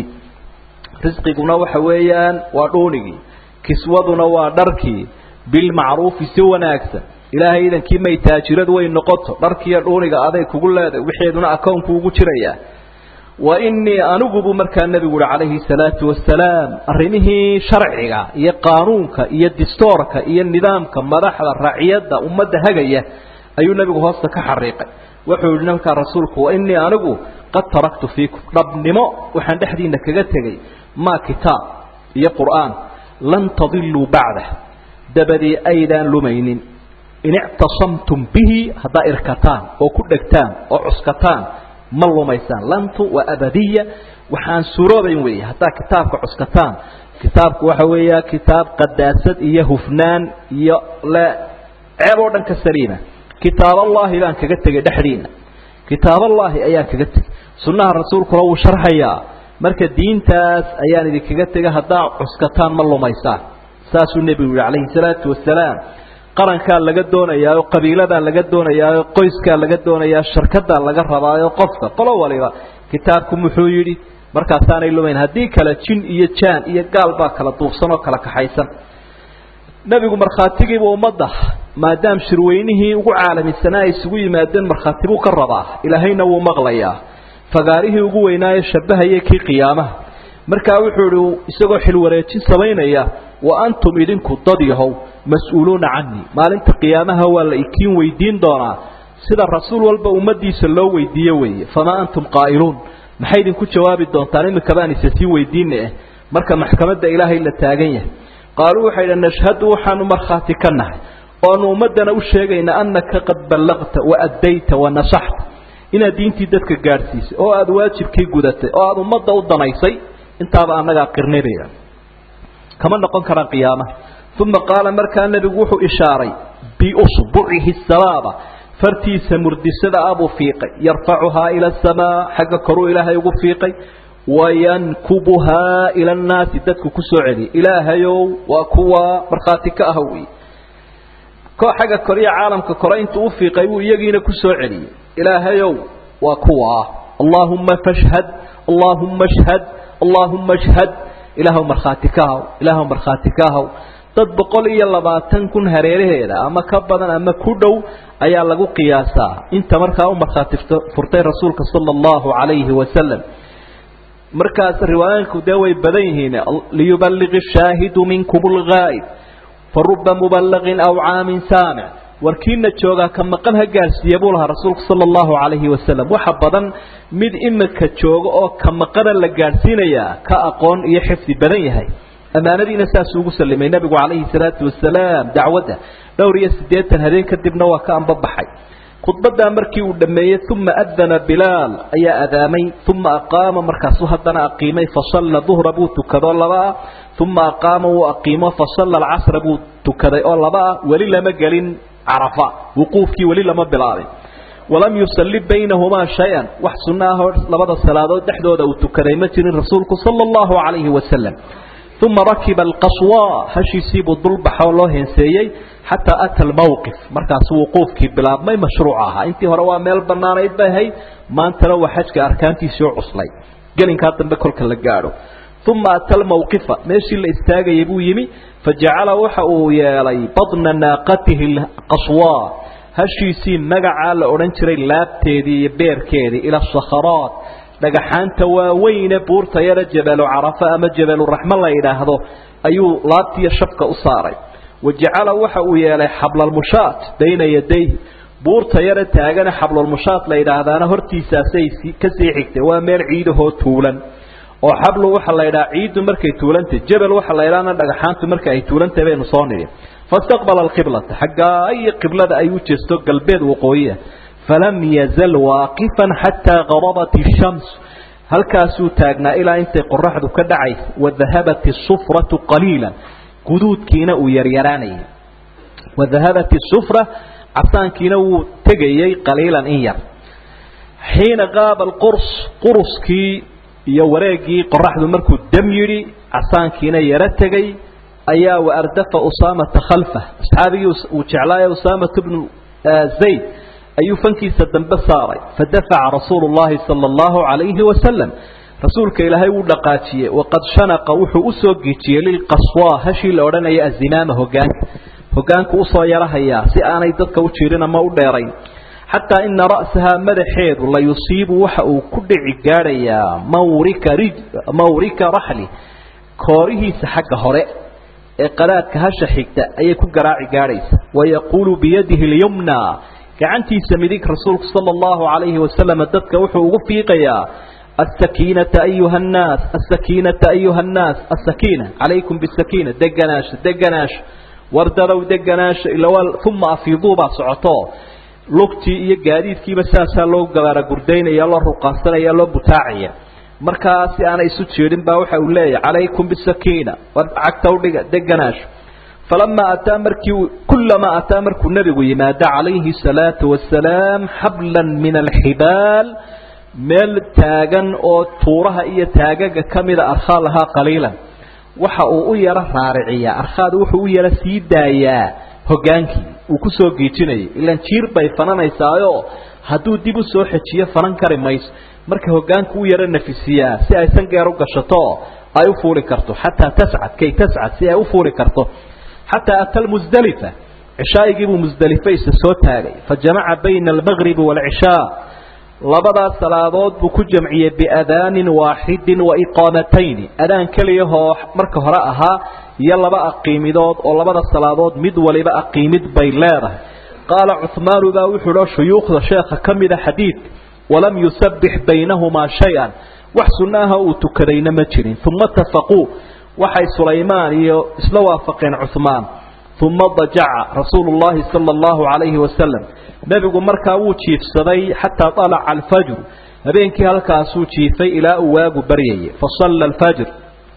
[SPEAKER 1] risqiguna waxa weeyaan waa dhuunigii kiswaduna waa dharkii bilmacruufi si wanaagsan ilaahay idankii may taajirad way noqoto dharkiiyo dhuuniga aday kugu leedahay wixeeduna akownku ugu jirayaa wa innii anigubu markaa nebigu uhi calayhi salaatu wasalaam arrimihii sharciga iyo qaanuunka iyo distoorka iyo nidaamka madaxda raciyadda ummadda hagaya ayuu nebigu hoosta ka xariiqay wuxuu yihi markaa rasuulku wa innii anigu qad taraktu fiikum dhabnimo waxaan dhexdiina kaga tegey maa kitaab iyo qur'aan lan tadiluu bacdah dabadii aydaan lumaynin in ictasamtum bihi haddaa irkataan oo ku dhegtaan oo cuskataan ma lumaysaan lantu waa abadiya waxaan suroobayn weeye haddaa kitaabka cuskataan kitaabku waxa weeya kitaab qadaasad iyo hufnaan iyo le ceeb oo dhan ka saliima kitaaballahi baan kaga tegay dhexdiina kitaaballaahi ayaan kaga tegay sunnaha rasuulkuna wuu sharxayaa marka diintaas ayaan idinkaga tegay haddaa cuskataan ma lumaysaan saasuu nebigu yihi calayhi salaatu wasalaam qarankaa laga doonayaayo qabiiladaa laga doonayaayo qoyskaa laga doonayaa sharkadaa laga rabaayo qofka qolo waliba kitaabku muxuu yidhi markaasaanay lumayn haddii kale jin iyo jaan iyo gaal baa kala duufsan oo kala kaxaysan nebigu markhaatigiiba ummadda maadaam shirweynihii ugu caalamisanaa ay isugu yimaadeen markhaati buu ka rabaa ilaahayna wuu maqlayaa fagaarihii ugu weynaayo shabahaya kii qiyaamaha markaa wuxuu ihi isagoo xilwareejin samaynaya wa antum idinku dad yahow mas-uuluuna canii maalinta qiyaamaha waa la ikiin weydiin doonaa sida rasuul walba ummadiisa loo weydiiye weeye famaa antum qaa'iluun maxay idinku jawaabi doontaan imika baan isa sii weydiina eh marka maxkamadda ilaahay la taagan yahay qaaluu waxay idhi nashhadu waxaanu markhaati ka nahay oanu ummaddana u sheegaynaa annaka qad ballaqta wa addayta wa nasaxta inaad diintii dadka gaadhsiisay oo aada waajibkii gudatay oo aada ummadda u danaysay intaaba annagaa qirnidaya kama noqon karaan qiyaamaha uma qaala markaa nebigu wuxuu ishaaray biusbucihi sabaaba fartiisa murdisada abuu fiiqay yarfacuhaa ila asamaa xagga koruu ilaahay ugu fiiqay wayankubuhaa ila annaasi dadku ku soo celiyay ilaahayow waa kuwa markhaati ka ah wey ko xagga koriya caalamka kore intuu u fiiqay buu iyagiina ku soo celiyey ilaahayow waa kuwa allaahumma fashhad allaahumma shhad allaahumma shhad ilaahw markhaati ka haw ilaahw markhaati ka haw dad boqol iyo labaatan kun hareeraheeda ama ka badan ama ku dhow ayaa lagu qiyaasaa inta markaa u markhaati furtay rasuulka sala allahu calayhi wasalam markaas riwaayooyinku dee way badan yihiin liyuballigi shaahidu minkum lgaa'ib faruba muballaqin aw caamin saamic warkiina joogaa ka maqan ha gaarsiiya buu lahaa rasuulku sala allahu calayhi wasalam waxa badan mid imika jooga oo ka maqana la gaadhsiinayaa ka aqoon iyo xifdi badan yahay ammaanadiina saasuu ugu sallimay nebigu calayhi salaatu wasalaam dacwadda dhowr iyo siddeetan habeen kadibna waa ka ambabaxay khudbaddaa markii uu dhammeeyey uma adana bilaal ayaa adaamay uma aqaama markaasuu haddana aqiimay fasalla duhra buu tukadoo labaa uma aqaama wuu aqiimo fasalla alcasra buu tukaday oo laba ah weli lama gelin carafa wuquufkii weli lama bilaabin walam yusalli baynahumaa shay-an wax sunna ah oo labada salaadood dhexdooda uu tukaday ma jirin rasuulku sala allahu calayhi wasalam uma rakiba alqaswa hashiisiibuu dulbaxoo loo heenseeyey xataa ata almowqif markaasu wuquufkii bilaabmay mashruuc ahaa intii hore waa meel bannaanayd bay ahayd maantana waa xajka arkaantiisii oo cuslay gelinkaa dambe kolka la gaadho uma ata almowqifa meeshii la istaagayay buu yimi fajacala waxa uu yeelay badna naaqatihi qaswa hashiisii magacaa la odhan jiray laabteedii iyo beerkeedii ila sakharaat dhagaxaanta waaweyne buurta yara jabalu carafa ama jabaluraxmo la yidhaahdo ayuu laabtiiyo shafka u saaray wajacala waxa uu yeelay xablalmushaat bayna yadayhi buurta yara taagana xablalmushaat la yidhaahdaana hortiisaasay kasii xigtay waa meel ciidahoo tuulan oo xablu waxa la yidhaha ciiddu markay tuulantay jabal waxa la yidhahna dhagaxaantu marka ay tuulantahy baynu soo nidhi fastaqbala alqiblata xaggaa iyo qiblada ay u jeesto galbeed waqooyiah falam yazal waaqifan xataa garabat ishams halkaasuu taagnaa ilaa intay qoraxdu ka dhacaysa wadahabat isufratu qaliila guduudkiina uu yaryaraanayay wadahabat isufra casaankiina wuu tegayey qaliilan in yar xiina qaaba alqurs quruskii iyo wareegii qoraxdu markuu dam yidhi casaankiina yaro tegay ayaa waardafa usaamata khalfah asxaabigii uu jeclaaye usaamata bnu zayd ayuu fankiisa dambe saaray fadafaca rasuulu llahi sala allahu calayhi wasalam rasuulka ilaahay wuu dhaqaajiyey waqad shanaqa wuxuu usoo gejiyey lilqaswa hashii la odhanaya azimaama hogaanka hogaanku usoo yarahayaa si aanay dadka u jirin ama u dheerayn xataa ina ra'sahaa madaxeedu la yusiibu waxa uu ku dhici gaadhayaa mawrika rij mawrika raxli koorihiisa xagga hore ee qadaadka hasha xigta ayay ku garaaci gaadhaysa wayaquulu biyadihi lyumna gacantiisa midig rasuulku sala allahu calayhi wasalam dadka wuxuu ugu fiiqayaa asakiinata ayuha annaas asakiinata ayuha annaas asakiina calaykum bisakiina deganaasha deganaasha wardadow deganaasha ilawaa uma afiiduu baa socoto lugtii iyo gaadiidkiiba saasaa loo gabaara gurdaynaya loo ruqaansanaya loo butaacaya markaa si aanay isu jeedin baa waxa uu leeyahay calaykum bisakiina war cagta udhiga deganaasha falamaa ataa markii kulamaa ataa markuu nebigu yimaado calayhi salaatu wasalaam xablan min alxibaal meel taagan oo tuuraha iyo taagaga ka mida arkhaa lahaa qaliilan waxa uu u yaro raariciyaa arkhaadu wuxuu u yaro sii daayaa hogaankii uu ku soo giijinayay ilaan jiir bay fananaysaayo hadduu dib u soo xejiyo fanan kari mayso marka hogaanku u yaro nafisiyaa si ay sangeer u gashato ay u fuuli karto xataa tascad kay tascad si ay u fuuli karto xataa ata lmusdalifa cishaa'igiibuu musdalife isa soo taagay fa jamaca bayna almagribi waalcishaa labadaas salaadood buu ku jamciyey biadaanin waaxidin wa iqaamatayni adaan keliyahoo marka hore ahaa iyo laba aqiimidood oo labada salaadood mid waliba aqiimid bay leedahay qaala cuhmaanu baa wuxuu o shuyuukhda sheekha ka mida xadiidka walam yusabbix baynahumaa shay-an wax sunnaha uu tukadayna ma jirin uma tafaquu waxay sulaymaan iyo isla waafaqeen cuhmaan uma dajaca rasuulu llahi sala allahu calayhi wasalam nebigu markaa wuu jiifsaday xataa alaca alfajru habeenkii halkaasuu jiifay ilaa uu waagu baryayay fasalla alfajr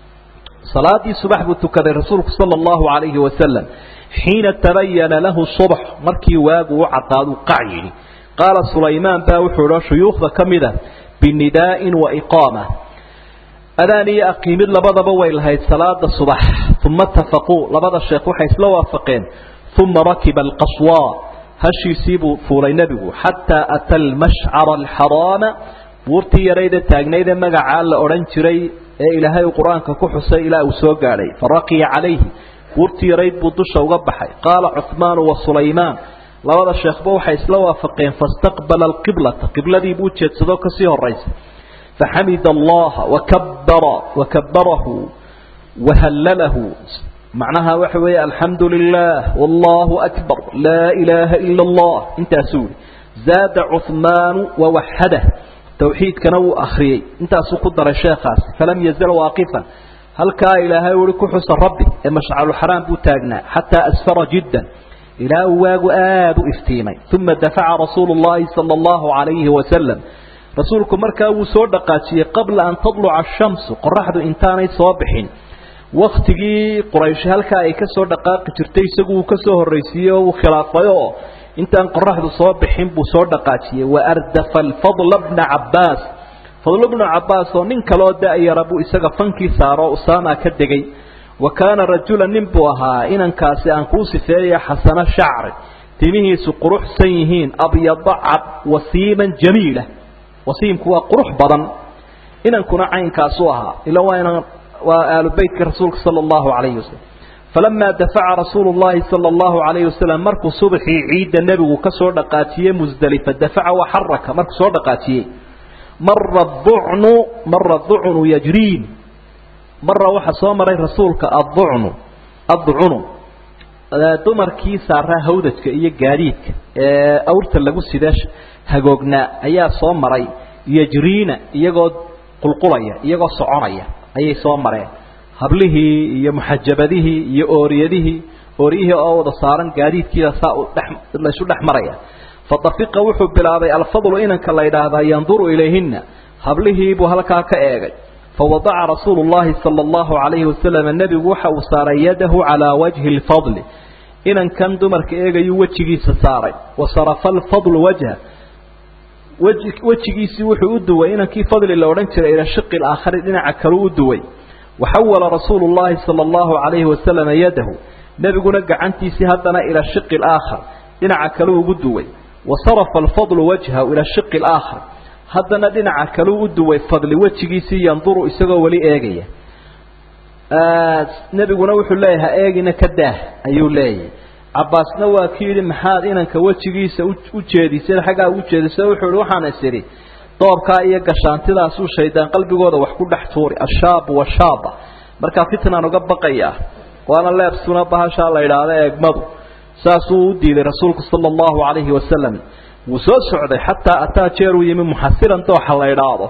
[SPEAKER 1] salaadii subax buu tukaday rasuulku sala allahu calayhi wasalam xiina tabayana lahu subx markii waagu u cadaadu qac yidhi qaala sulaymaan baa wuxuu o shuyuukhda ka mida binidaa'in wa iqaama adaan iyo aqiimid labadaba way lahayd salaada subax uma tafaquu labada sheekh waxay isla waafaqeen uma rakiba alqaswa hashiisiibuu fuulay nebigu xataa ata almashcara alxaraama buurtii yarayda taagnaydee magacaa la odhan jiray ee ilaahay uu qur-aanka ku xusay ilaa uu soo gaadhay faraqiya calayhi buurtii yarayd buu dusha uga baxay qaala cuhmaanu wa sulaymaan labada sheekhba waxay isla waafaqeen fastaqbala alqiblata qibladii buu jeedsadoo kasii horaysa faxamida allaha wakabara wakabarahu wahallalahu macnaha waxa weeye alxamdu lilah wallahu akbar laa ilaaha ila allah intaasuu yihi zaada cuhmaanu wawaxadah tawxiidkana wuu akhriyey intaasuu ku daray sheekhaasi falam yazal waaqifan halkaa ilaahay ui ku xusa rabbi ee mashcaluxaraam buu taagnaa xataa asfara jiddan ilaa uu waagu aada u iftiimay uma dafaca rasuulu llahi sala allahu calayhi wasalam rasuulku markaa wuu soo dhaqaajiyey qabla an tadluca ashamsu qoraxdu intaanay soo bixin waktigii quraysh halkaa ay ka soo dhaqaaqi jirtay isagu uu ka soo horraysiiyey oo uu khilaafay oo intaan qoraxdu soo bixin buu soo dhaqaajiyey waardafa alfadla bna cabbaas fadl bnu cabbaas oo nin kaloo da-yara buu isaga fankii saaroo usaama ka degay wa kaana rajula nin buu ahaa inankaasi aan kuu sifeeya xasano shacri timihiisu quruxsan yihiin abyada cad wasiiman jamiila wasiimku waa qurux badan inankuna caynkaasu ahaa ila waa inan waa aalu beytka rasuulka sala allahu calayhi wasalam falamaa dafaca rasuulu llahi sala allahu calayhi wasalam markuu subaxii ciidda nebigu ka soo dhaqaajiyey musdelifa dafaca wa xaraka markuu soo dhaqaajiyey mara ducnu mara ducnu yajriin mara waxaa soo maray rasuulka adducnu adducunu dumarkii saaraa hawdajka iyo gaadiidka ee awrta lagu sida hagoognaa ayaa soo maray yajriina iyagoo qulqulaya iyagoo soconaya ayay soo mareen hablihii iyo muxajabadihii iyo ooriyadihii ooriyihii oo wada saaran gaadiidkiida saa laysu dhex maraya fadafiqa wuxuu bilaabay alfadlu inanka la yidhaahdaa yanduru ilayhina hablihiibuu halkaa ka eegay fawadaca rasuulu llahi sala allahu calayhi wasalam nebigu waxa uu saaray yadahu calaa wajhi lfadli inankan dumarka eegayuu wejigiisa saaray wasarafa alfadlu wajha weji wejigiisii wuxuu u duway inankii fadli la odhan jiray ila shiqi laakhari dhinaca kaleu u duway waxawala rasuulu llahi sala allahu calayhi wasalama yadahu nebiguna gacantiisii haddana ila shiqi laakhar dhinaca kaleu ugu duway wasarafa alfadlu wajhahu ila shiqi laakhar haddana dhinaca kaleu u duway fadli wejigiisii yanduru isagoo weli eegaya nebiguna wuxuu leeyahay ha eegina ka daah ayuu leeyahay cabbaasna waa ki yidhi maxaad inanka wejigiisa u jeedisay xaggaa ugu jeedisay wuxuu ihi waxaan is idhi doobkaa iyo gashaantidaasuu shaydaan qalbigooda wax ku dhex tuuri ashaabu washaaba markaa fitnaan uga baqayaa waana leebsuna bahashaa la idhaahda eegmadu saasuu u diiday rasuulku sala allahu calayhi wasalam wuu soo socday xataa ataa jeeruu yimi muxasiran dooxa la idhaahdo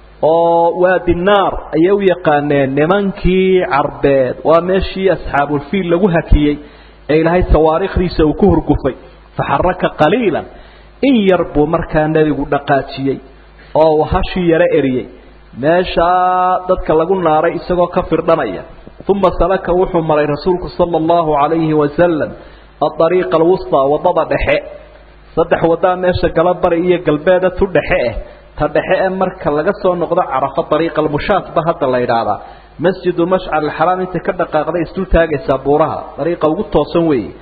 [SPEAKER 1] oo waadi naar ayay u yaqaaneen nimankii carbeed waa meeshii asxaabulfiil lagu hakiyey ee ilaahay sawaariikhdiisa uu ku hurgufay faxaraka qaliilan in yar buu markaa nebigu dhaqaajiyey oo uu hashii yaro eriyey meeshaa dadka lagu naaray isagoo ka firdhanaya uma salaka wuxuu maray rasuulku sala allahu calayhi wasalam adariiqa alwustaa waddada dhexe saddex waddaa meesha galabari iyo galbeeda tu dhexe eh ta dhexe ee marka laga soo noqdo carafo dariiqa almushaat ba hadda la yidhaahdaa masjidu mashcar alxaraam intay ka dhaqaaqday isdul taagaysaa buuraha dariiqa ugu toosan weeye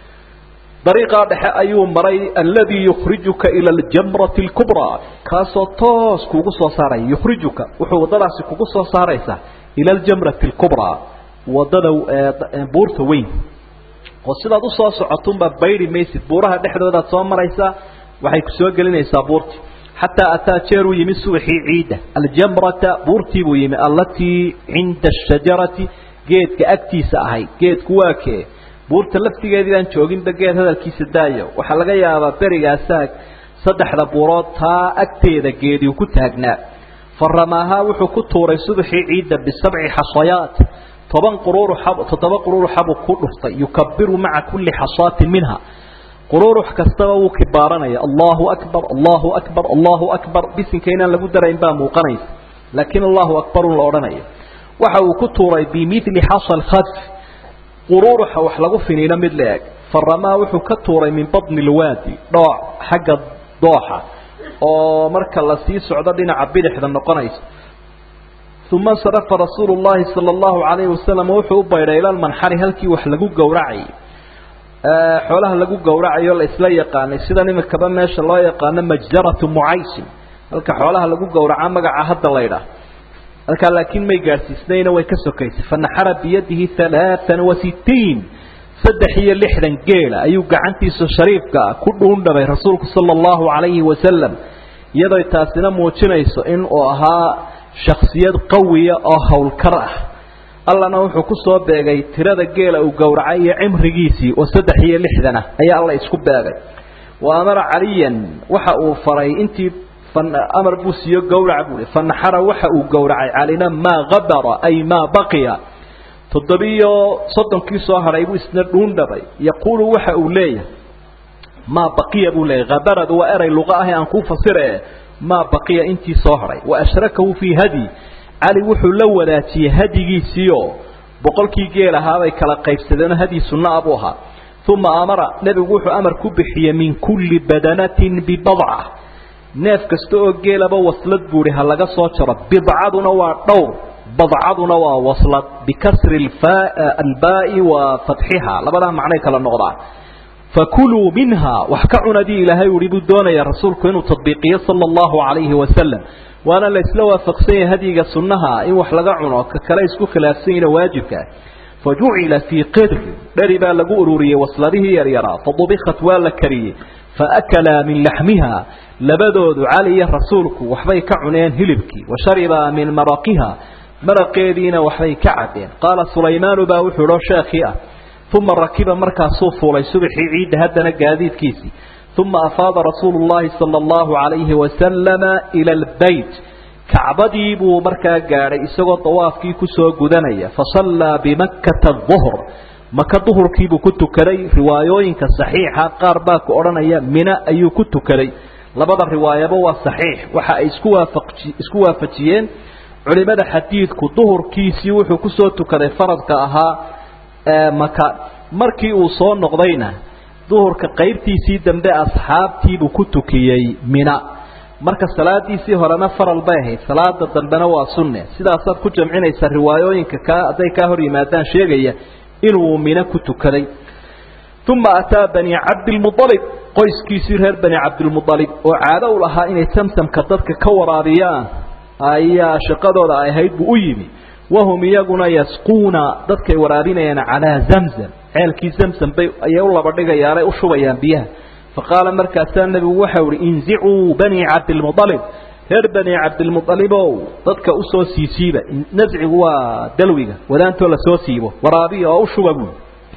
[SPEAKER 1] dariiqaa dhexe ayuu maray alladii yukhrijuka ila aljamrati alkubraa kaasoo toos kuugu soo saaraya yukhrijuka wuxuu waddadaasi kugu soo saaraysaa ila aljamrati alkubraa waddada buurta weyn oo sidaad usoo socotunbaa bayri maysid buuraha dhexdoodaad soo maraysaa waxay ku soo gelinaysaa buurtii xataa ataa jeeruu yimi subaxii ciidda aljamrata buurtii buu yimi allatii cinda ashajarati geedka agtiisa ahayd geedku waa kee buurta laftigeediibaan jooginba geed hadalkiisa daayo waxaa laga yaabaa berigaasaa saddexda buurood taa agteeda geediu ku taagnaa fa ramaahaa wuxuu ku tuuray subaxii ciidda bisabci xasayaat toban quruuruxab toddoba quruuruxabuu ku dhuftay yukabiru maca kulli xasaatin minha quruurux kastaba wuu kibaaranaya allahu akbar allahu akbar allahu akbar bisinka inaan lagu darayn baa muuqanaysa laakiin allahu akbarun la odhanaya waxa uu ku tuuray bimili xasal khadf quruuruxa wax lagu finiino mid la-eg faramaa wuxuu ka tuuray min badni lwaadi dhooc xagga dooxa oo marka la sii socdo dhinaca bidixda noqonaysa uma sarafa rasuulu llahi sala allahu calayhi wasalam wuxuu u baydhay ila lmanxari halkii wax lagu gowracayay xoolaha lagu gowracayo la isla yaqaanay sidan imikaba meesha loo yaqaano majdaratu mucaysin halka xoolaha lagu gowraca magaca hadda la ydhaah halkaa laakiin may gaadhsiisnayna way ka sokaysay fanaxara biyadihi halaaan wa sittiin saddex iyo lixdan geela ayuu gacantiisa shariifka ah ku dhuundhabay rasuulku sala allahu calayhi wasalam iyadoo taasina muujinayso in uu ahaa shaksiyad qawiya oo howlkar ah allana wuxuu ku soo beegay tirada geela uu gowracay iyo cimrigiisii oo saddex iyo lixdan ah ayaa alla isku beegay wa amara caliyan waxa uu faray intii amar buu siiyo gowrac buui fanaxara waxa uu gowracay calina maa habara ay maa baqiya toddobiyo soddonkii soo hadhay buu isna dhuundhabay yaquulu waxa uu leeyahay maa baqiya buu leeyahy habaradu waa eray luqa ahi aan kuu fasire maa baqiya intii soo hadhay wa ashrakahu fii hadi cali wuxuu la wadaajiyey hadigiisiioo boqolkii geel ahaabay kala qaybsadeenoo hadyi sunna a buu ahaa uma amara nebigu wuxuu amar ku bixiyey min kulli badanatin bibadca neef kasta oo geelaba waslad buuhi ha laga soo jaro bidcaduna waa dhowr badcaduna waa waslad bikasri albaa'i wa fatxiha labadaa macnay kala noqdaa fakuluu minha wax ka cunadii ilaahay uhi buu doonaya rasuulku inuu tadbiiqiyo sala allahu calayhi wasalam waana la isla waafaqsan yahay hadyiga sunnaha in wax laga cuno ka kale isku khilaafsan yahina waajibka ah fajucila fii qidri dheri baa lagu ururiyey wasladihii yaryaraa fadubikat waa la kariyey faakalaa min laxmiha labadoodu cali iyo rasuulku waxbay ka cuneen hilibkii wa sharibaa min maraqiha maraqeediina waxbay ka cabeen qaala sulaymaanu baa wuxuu idho sheekhii ah uma rakiba markaasuu fuulay subaxii ciidda haddana gaadiidkiisii uma afaada rasuulu llahi sala allahu calayhi wasalama ila albeyt kacbadii buu markaa gaadhay isagoo dawaafkii kusoo gudanaya fasallaa bimakkata duhr maka duhurkiibuu ku tukaday riwaayooyinka saxiixa qaar baa ku odhanaya mina ayuu ku tukaday labada riwaayaba waa saxiix waxa ay isku waafaqi isku waafajiyeen culimada xadiidku duhurkiisii wuxuu kusoo tukaday faradka ahaa maka markii uu soo noqdayna duhurka qaybtiisii dambe asxaabtiibuu ku tukiyey mina marka salaadiisii horena faral bay ahayd salaada dambena waa sunne sidaasaad ku jamcinaysa riwaayooyinka ka hadday kaa hor yimaadaan sheegaya inuu mino ku tukaday uma ataa bani cabdilmualib qoyskiisii reer bani cabdilmualib oo caado u lahaa inay samsamka dadka ka waraabiyaan ayaa shaqadooda ay ahayd buu u yimi wahum iyaguna yasquuna dadkay waraabinayaan calaa zamzam ceelkii zamzam bay ayay u laba dhigayaanay u shubayaan biyaha faqaala markaasaa nebigu waxau ihi inzicuu bani cabdilmualib reer bani cabdilmualibow dadka usoo siisiiba nascigu waa dalwiga wadaantoo lasoo siibo waraabiya oo u shuba buui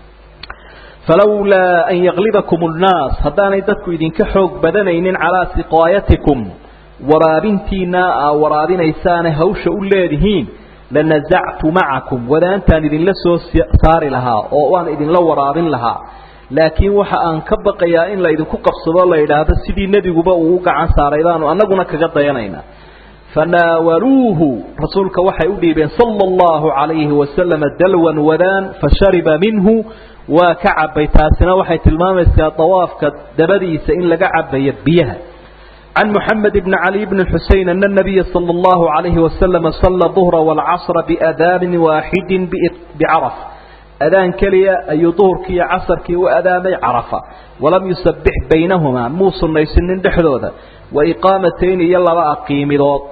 [SPEAKER 1] falawlaa an yaklibakum nnaas haddaanay dadku idinka xoog badanaynin calaa siqaayatikum waraabintiina aa waraabinaysaane hawsha u leedihiin lanazactu macakum wadaantaan idinla soo saari lahaa oo waan idinla waraabin lahaa laakiin waxa aan ka baqayaa in laydinku qabsado la yidhaahdo sidii nebiguba uu u gacan saaray baanu annaguna kaga dayanaynaa fanaawaluuhu rasuulka waxay u dhiibeen sala allahu calayhi wasalama dalwan wadaan fashariba minhu waa ka cabay taasina waxay tilmaamaysaa dawaafka dabadiisa in laga cabayo biyaha can moxamed bni cali bni xusein ana nabiya sala allahu calayhi wasalama salla duhra waalcasra biadaanin waaxidin bicaraf adaan keliya ayuu duhurkii iyo casarkii u adaamay carafa walam yusabbix baynahumaa muu sunnaysanin dhexdooda wa iqaamatayn iyo laba aqiimidood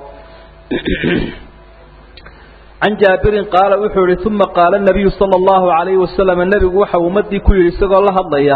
[SPEAKER 1] can jaabirin qaala wuxuu yihi uma qaala nabiyu sala allahu calayhi wasalam nebigu waxa ummadii ku yidhi isagoo la hadlaya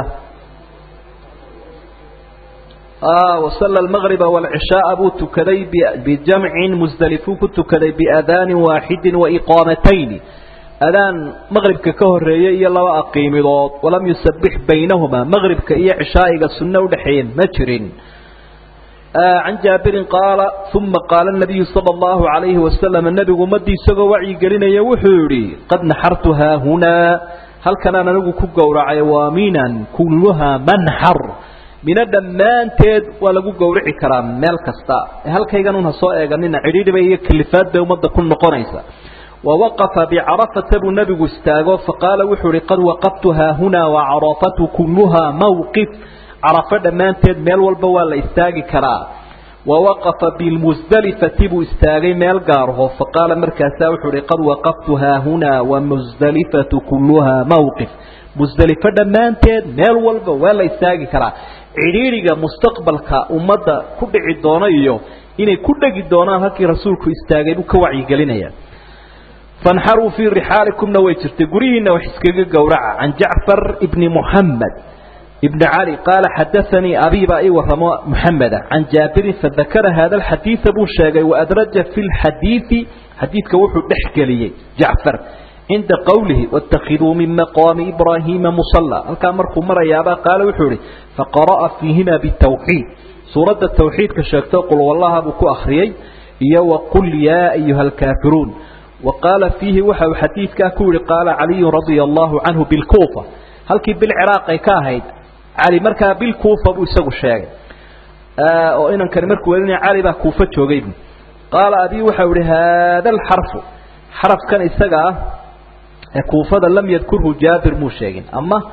[SPEAKER 1] wasalla almaqriba waalcishaaa buu tukaday bijamcin musdelifuu ku tukaday biadaanin waaxidin wa iqaamatayni adaan maqribka ka horeeyey iyo laba aqiimidood walam yusabbix baynahumaa maqribka iyo cishaa'iga sunno udhexeeyeen ma jirin can jaabirin qaala uma qaala nabiyu sala allahu calayhi wasalam nebigu ummadii isagoo wacyigelinaya wuxuu yidhi qad naxartu haahunaa halkanaan anigu ku gowracay waa minan kulluhaa manxar mina dhammaanteed waa lagu gowrici karaa meel kasta halkaygan un ha soo eeganina cidhiidhiba iyo kalifaad bay ummadda ku noqonaysa wawaqafa bicarafata buu nebigu istaago faqaala wuxuu ihi qad waqaftu haahunaa wacarafatu kulluhaa mawqif carafo dhammaanteed meel walba waa la istaagi karaa wawaqafa bilmusdelifati buu istaagay meel gaarho faqaala markaasaa wuxuu ihi qad waqaftu haahunaa wamusdelifatu kulluhaa mawqif musdelifo dhammaanteed meel walba waa la istaagi karaa cidhiidhiga mustaqbalka ummadda ku dhici doona iyo inay ku dhegi doonaan halkii rasuulku istaagay buu ka wacyigelinaya fanxaruu fii rixaalikumna way jirtay guryihiina wax iskaga gowraca can jacfar ibni muxamed ibni cali qaala xadaanii abiibaa ii waramo muxameda can jaabirin fadakara hada alxadiida buu sheegay waadraja fi lxadiidi xadiidka wuxuu dhex geliyey jacfar cinda qowlihi wاtakiduu min maqaami ibraahiima musala halkaa markuu marayaaba qaala wuxuu ihi faqara'a fiihima bitawxiid suuradda tawxiidka sheegto qul wallaha buu ku akhriyey iyo waqul yaa ayuha alkaafiruun wa qaala fiihi waxa uu xadiidkaa ku yihi qaala caliyu radia allahu canhu bilkuufa halkii bilciraaq ay ka ahayd cali markaa bilkuufa buu isagu sheegay oo inankani markuu welinaya cali baa kuufa joogay bu qaala abii waxau ihi haada alxarfu xarafkan isaga ah ee kuufada lam yadkurhu jaabir muu sheegin ama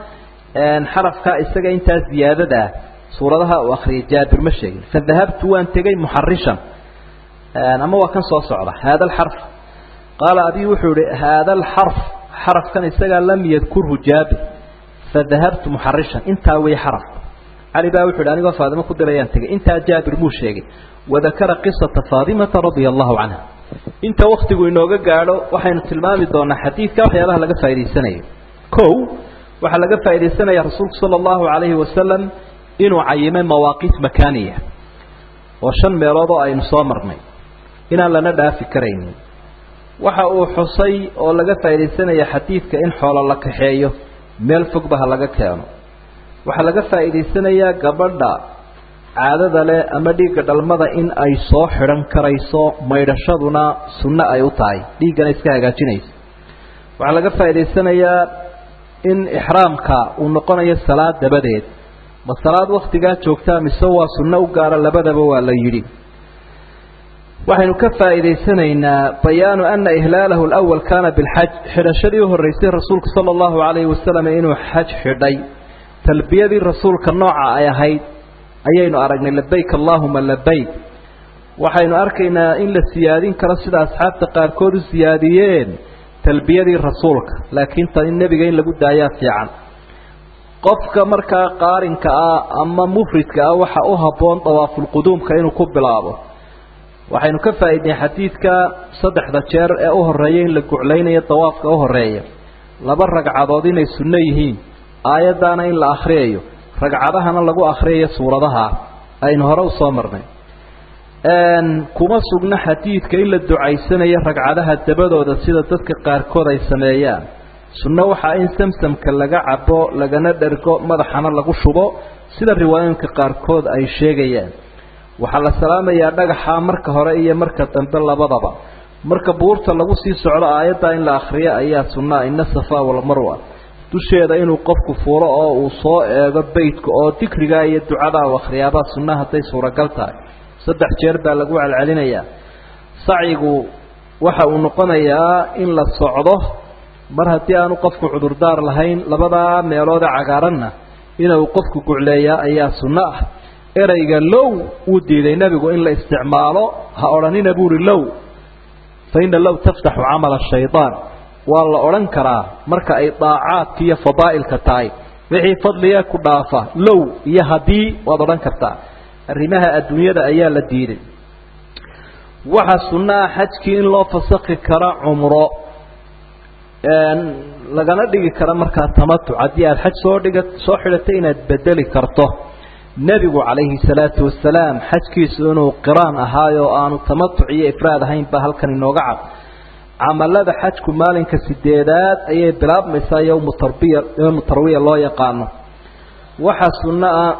[SPEAKER 1] xarafkaa isaga intaa ziyaadada ah suuradaha uu akriyay jaabir ma sheegin fadahabtu waan tegey muxarishan ama waa kan soo socda haada alxarf qaala abi wuxuu ihi haada alxarf xarafkan isagaa lam yadkurhu jaabir fadahabtu muxarishan intaa wey xaraf cali baa wuxu yhi anigoo faadimo ku dirayaan tegey intaa jaabir muu sheegay wadakara qisata faadimata radia allahu canha inta waktigu inooga gaadho waxaynu tilmaami doonaa xadiidka waxyaabaha laga faa'idaysanayo kow waxaa laga faaidaysanaya rasuulku sala allahu calayhi wasalam inuu cayimay mawaaqiit makaaniya oo shan meelood oo aynu soo marnay inaan lana dhaafi karaynin waxa uu xusay oo laga faaidaysanaya xadiidka in xoolo la kaxeeyo meel fogba ha laga keeno waxaa laga faa'idaysanayaa gabadha caadada leh ama dhiigga dhalmada in ay soo xidhan karayso maydhashaduna sunno ay u tahay dhiiggana iska hagaajinayso waxaa laga faa'idaysanayaa in ixraamka uu noqonayo salaad dabadeed ma salaad waktigaa joogtaa mise waa sunno u gaara labadaba waa la yidhi waxaynu ka faa'iidaysanaynaa bayaanu ana ihlaalahu alawal kaana bilxaj xidhashadii u horreysay rasuulku sala allahu calayhi wasalam inuu xaj xidhay talbiyadii rasuulka nooca ay ahayd ayaynu aragnay labayk allaahuma labayk waxaynu arkaynaa in la siyaadin karo sida asxaabta qaarkood u siyaadiyeen talbiyadii rasuulka laakiin tan in nebiga in lagu daayaa fiican qofka markaa qaarinka ah ama mufridka ah waxa u habboon dawaafulquduumka inuu ku bilaabo waxaynu ka faa'iidnay xadiidka saddexda jeer ee u horreeya in la guclaynayo dawaafka u horreeya laba ragcadood inay sunno yihiin aayaddaana in la akhriyayo ragcadahana lagu akhriyayo suuradaha aynu hore u soo marnay kuma sugna xadiidka in la ducaysanayo ragcadaha dabadooda sida dadka qaarkood ay sameeyaan sunno waxaa in samsamka laga cabo lagana dhergo madaxana lagu shubo sida riwaayooyinka qaarkood ay sheegayaan waxaa la salaamayaa dhagaxa marka hore iyo marka dambe labadaba marka buurta lagu sii socdo aayaddaa in la akhriyo ayaa sunnaa ina safa walmarwa dusheeda inuu qofku fuuro oo uu soo eego beytka oo dikrigaa iyo ducadaa u akhriyaabaa sunna hadday suuragal tahay saddex jeer baa lagu celcelinayaa sacyigu waxa uu noqonayaa in la socdo mar haddii aanu qofku cudurdaar lahayn labadaa meeloode cagaaranna inuu qofku gucleeyaa ayaa sunno ah ereyga low wuu diiday nebigu in la isticmaalo ha odhanina buuri low fa inna low taftaxu camala shaydaan waa la odhan karaa marka ay daacaadka iyo fadaa'ilka tahay wixii fadliga ku dhaafa low iyo haddii waad odhan kartaa arrimaha adduunyada ayaa la diiday waxaa sunno ah xajkii in loo fasakhi karo cumro lagana dhigi karo markaa tamatuc haddii aada xaj soo dhiga soo xidhatay inaad bedeli karto nebigu calayhi salaatu wasalaam xajkiisu inuu qiraan ahaayo aanu tamatuc iyo ifraad ahayn baa halkan inooga cad camalada xajku maalinka sideedaad ayay bilaabmaysaa yowmu tarbiya yowmu tarwiya loo yaqaano waxaa sunno ah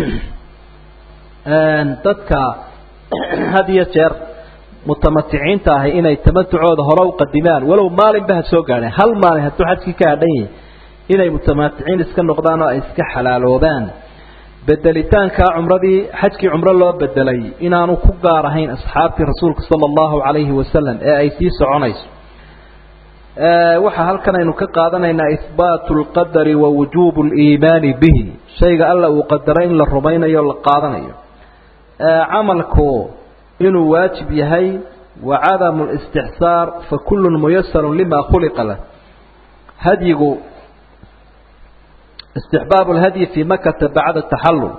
[SPEAKER 1] dadka had iyo jeer mutamaticiinta ahi inay tamatucooda hore u qadimaan walow maalinba ha soo gaadheen hal maalin hadduu xajkii ka hadhan yahay inay mutamaticiin iska noqdaan oo ay iska xalaaloobaan bedelitaankaa cumradii xajkii cumro loo bedelay inaanu ku gaar ahayn asxaabtii rasuulka sala allahu calayhi wasalam ee ay sii soconayso waxaa halkan aynu ka qaadanaynaa ihbaatu lqadari wa wujuubu liimaani bihi shayga alla uu qadaro in la rumaynayo la qaadanayo camalku inuu waajib yahay wa cadamu listixsaar fa kullun muyasarun lima khuliqa lah hadyigu istixbaabu lhadyi fii makata bacda taxallul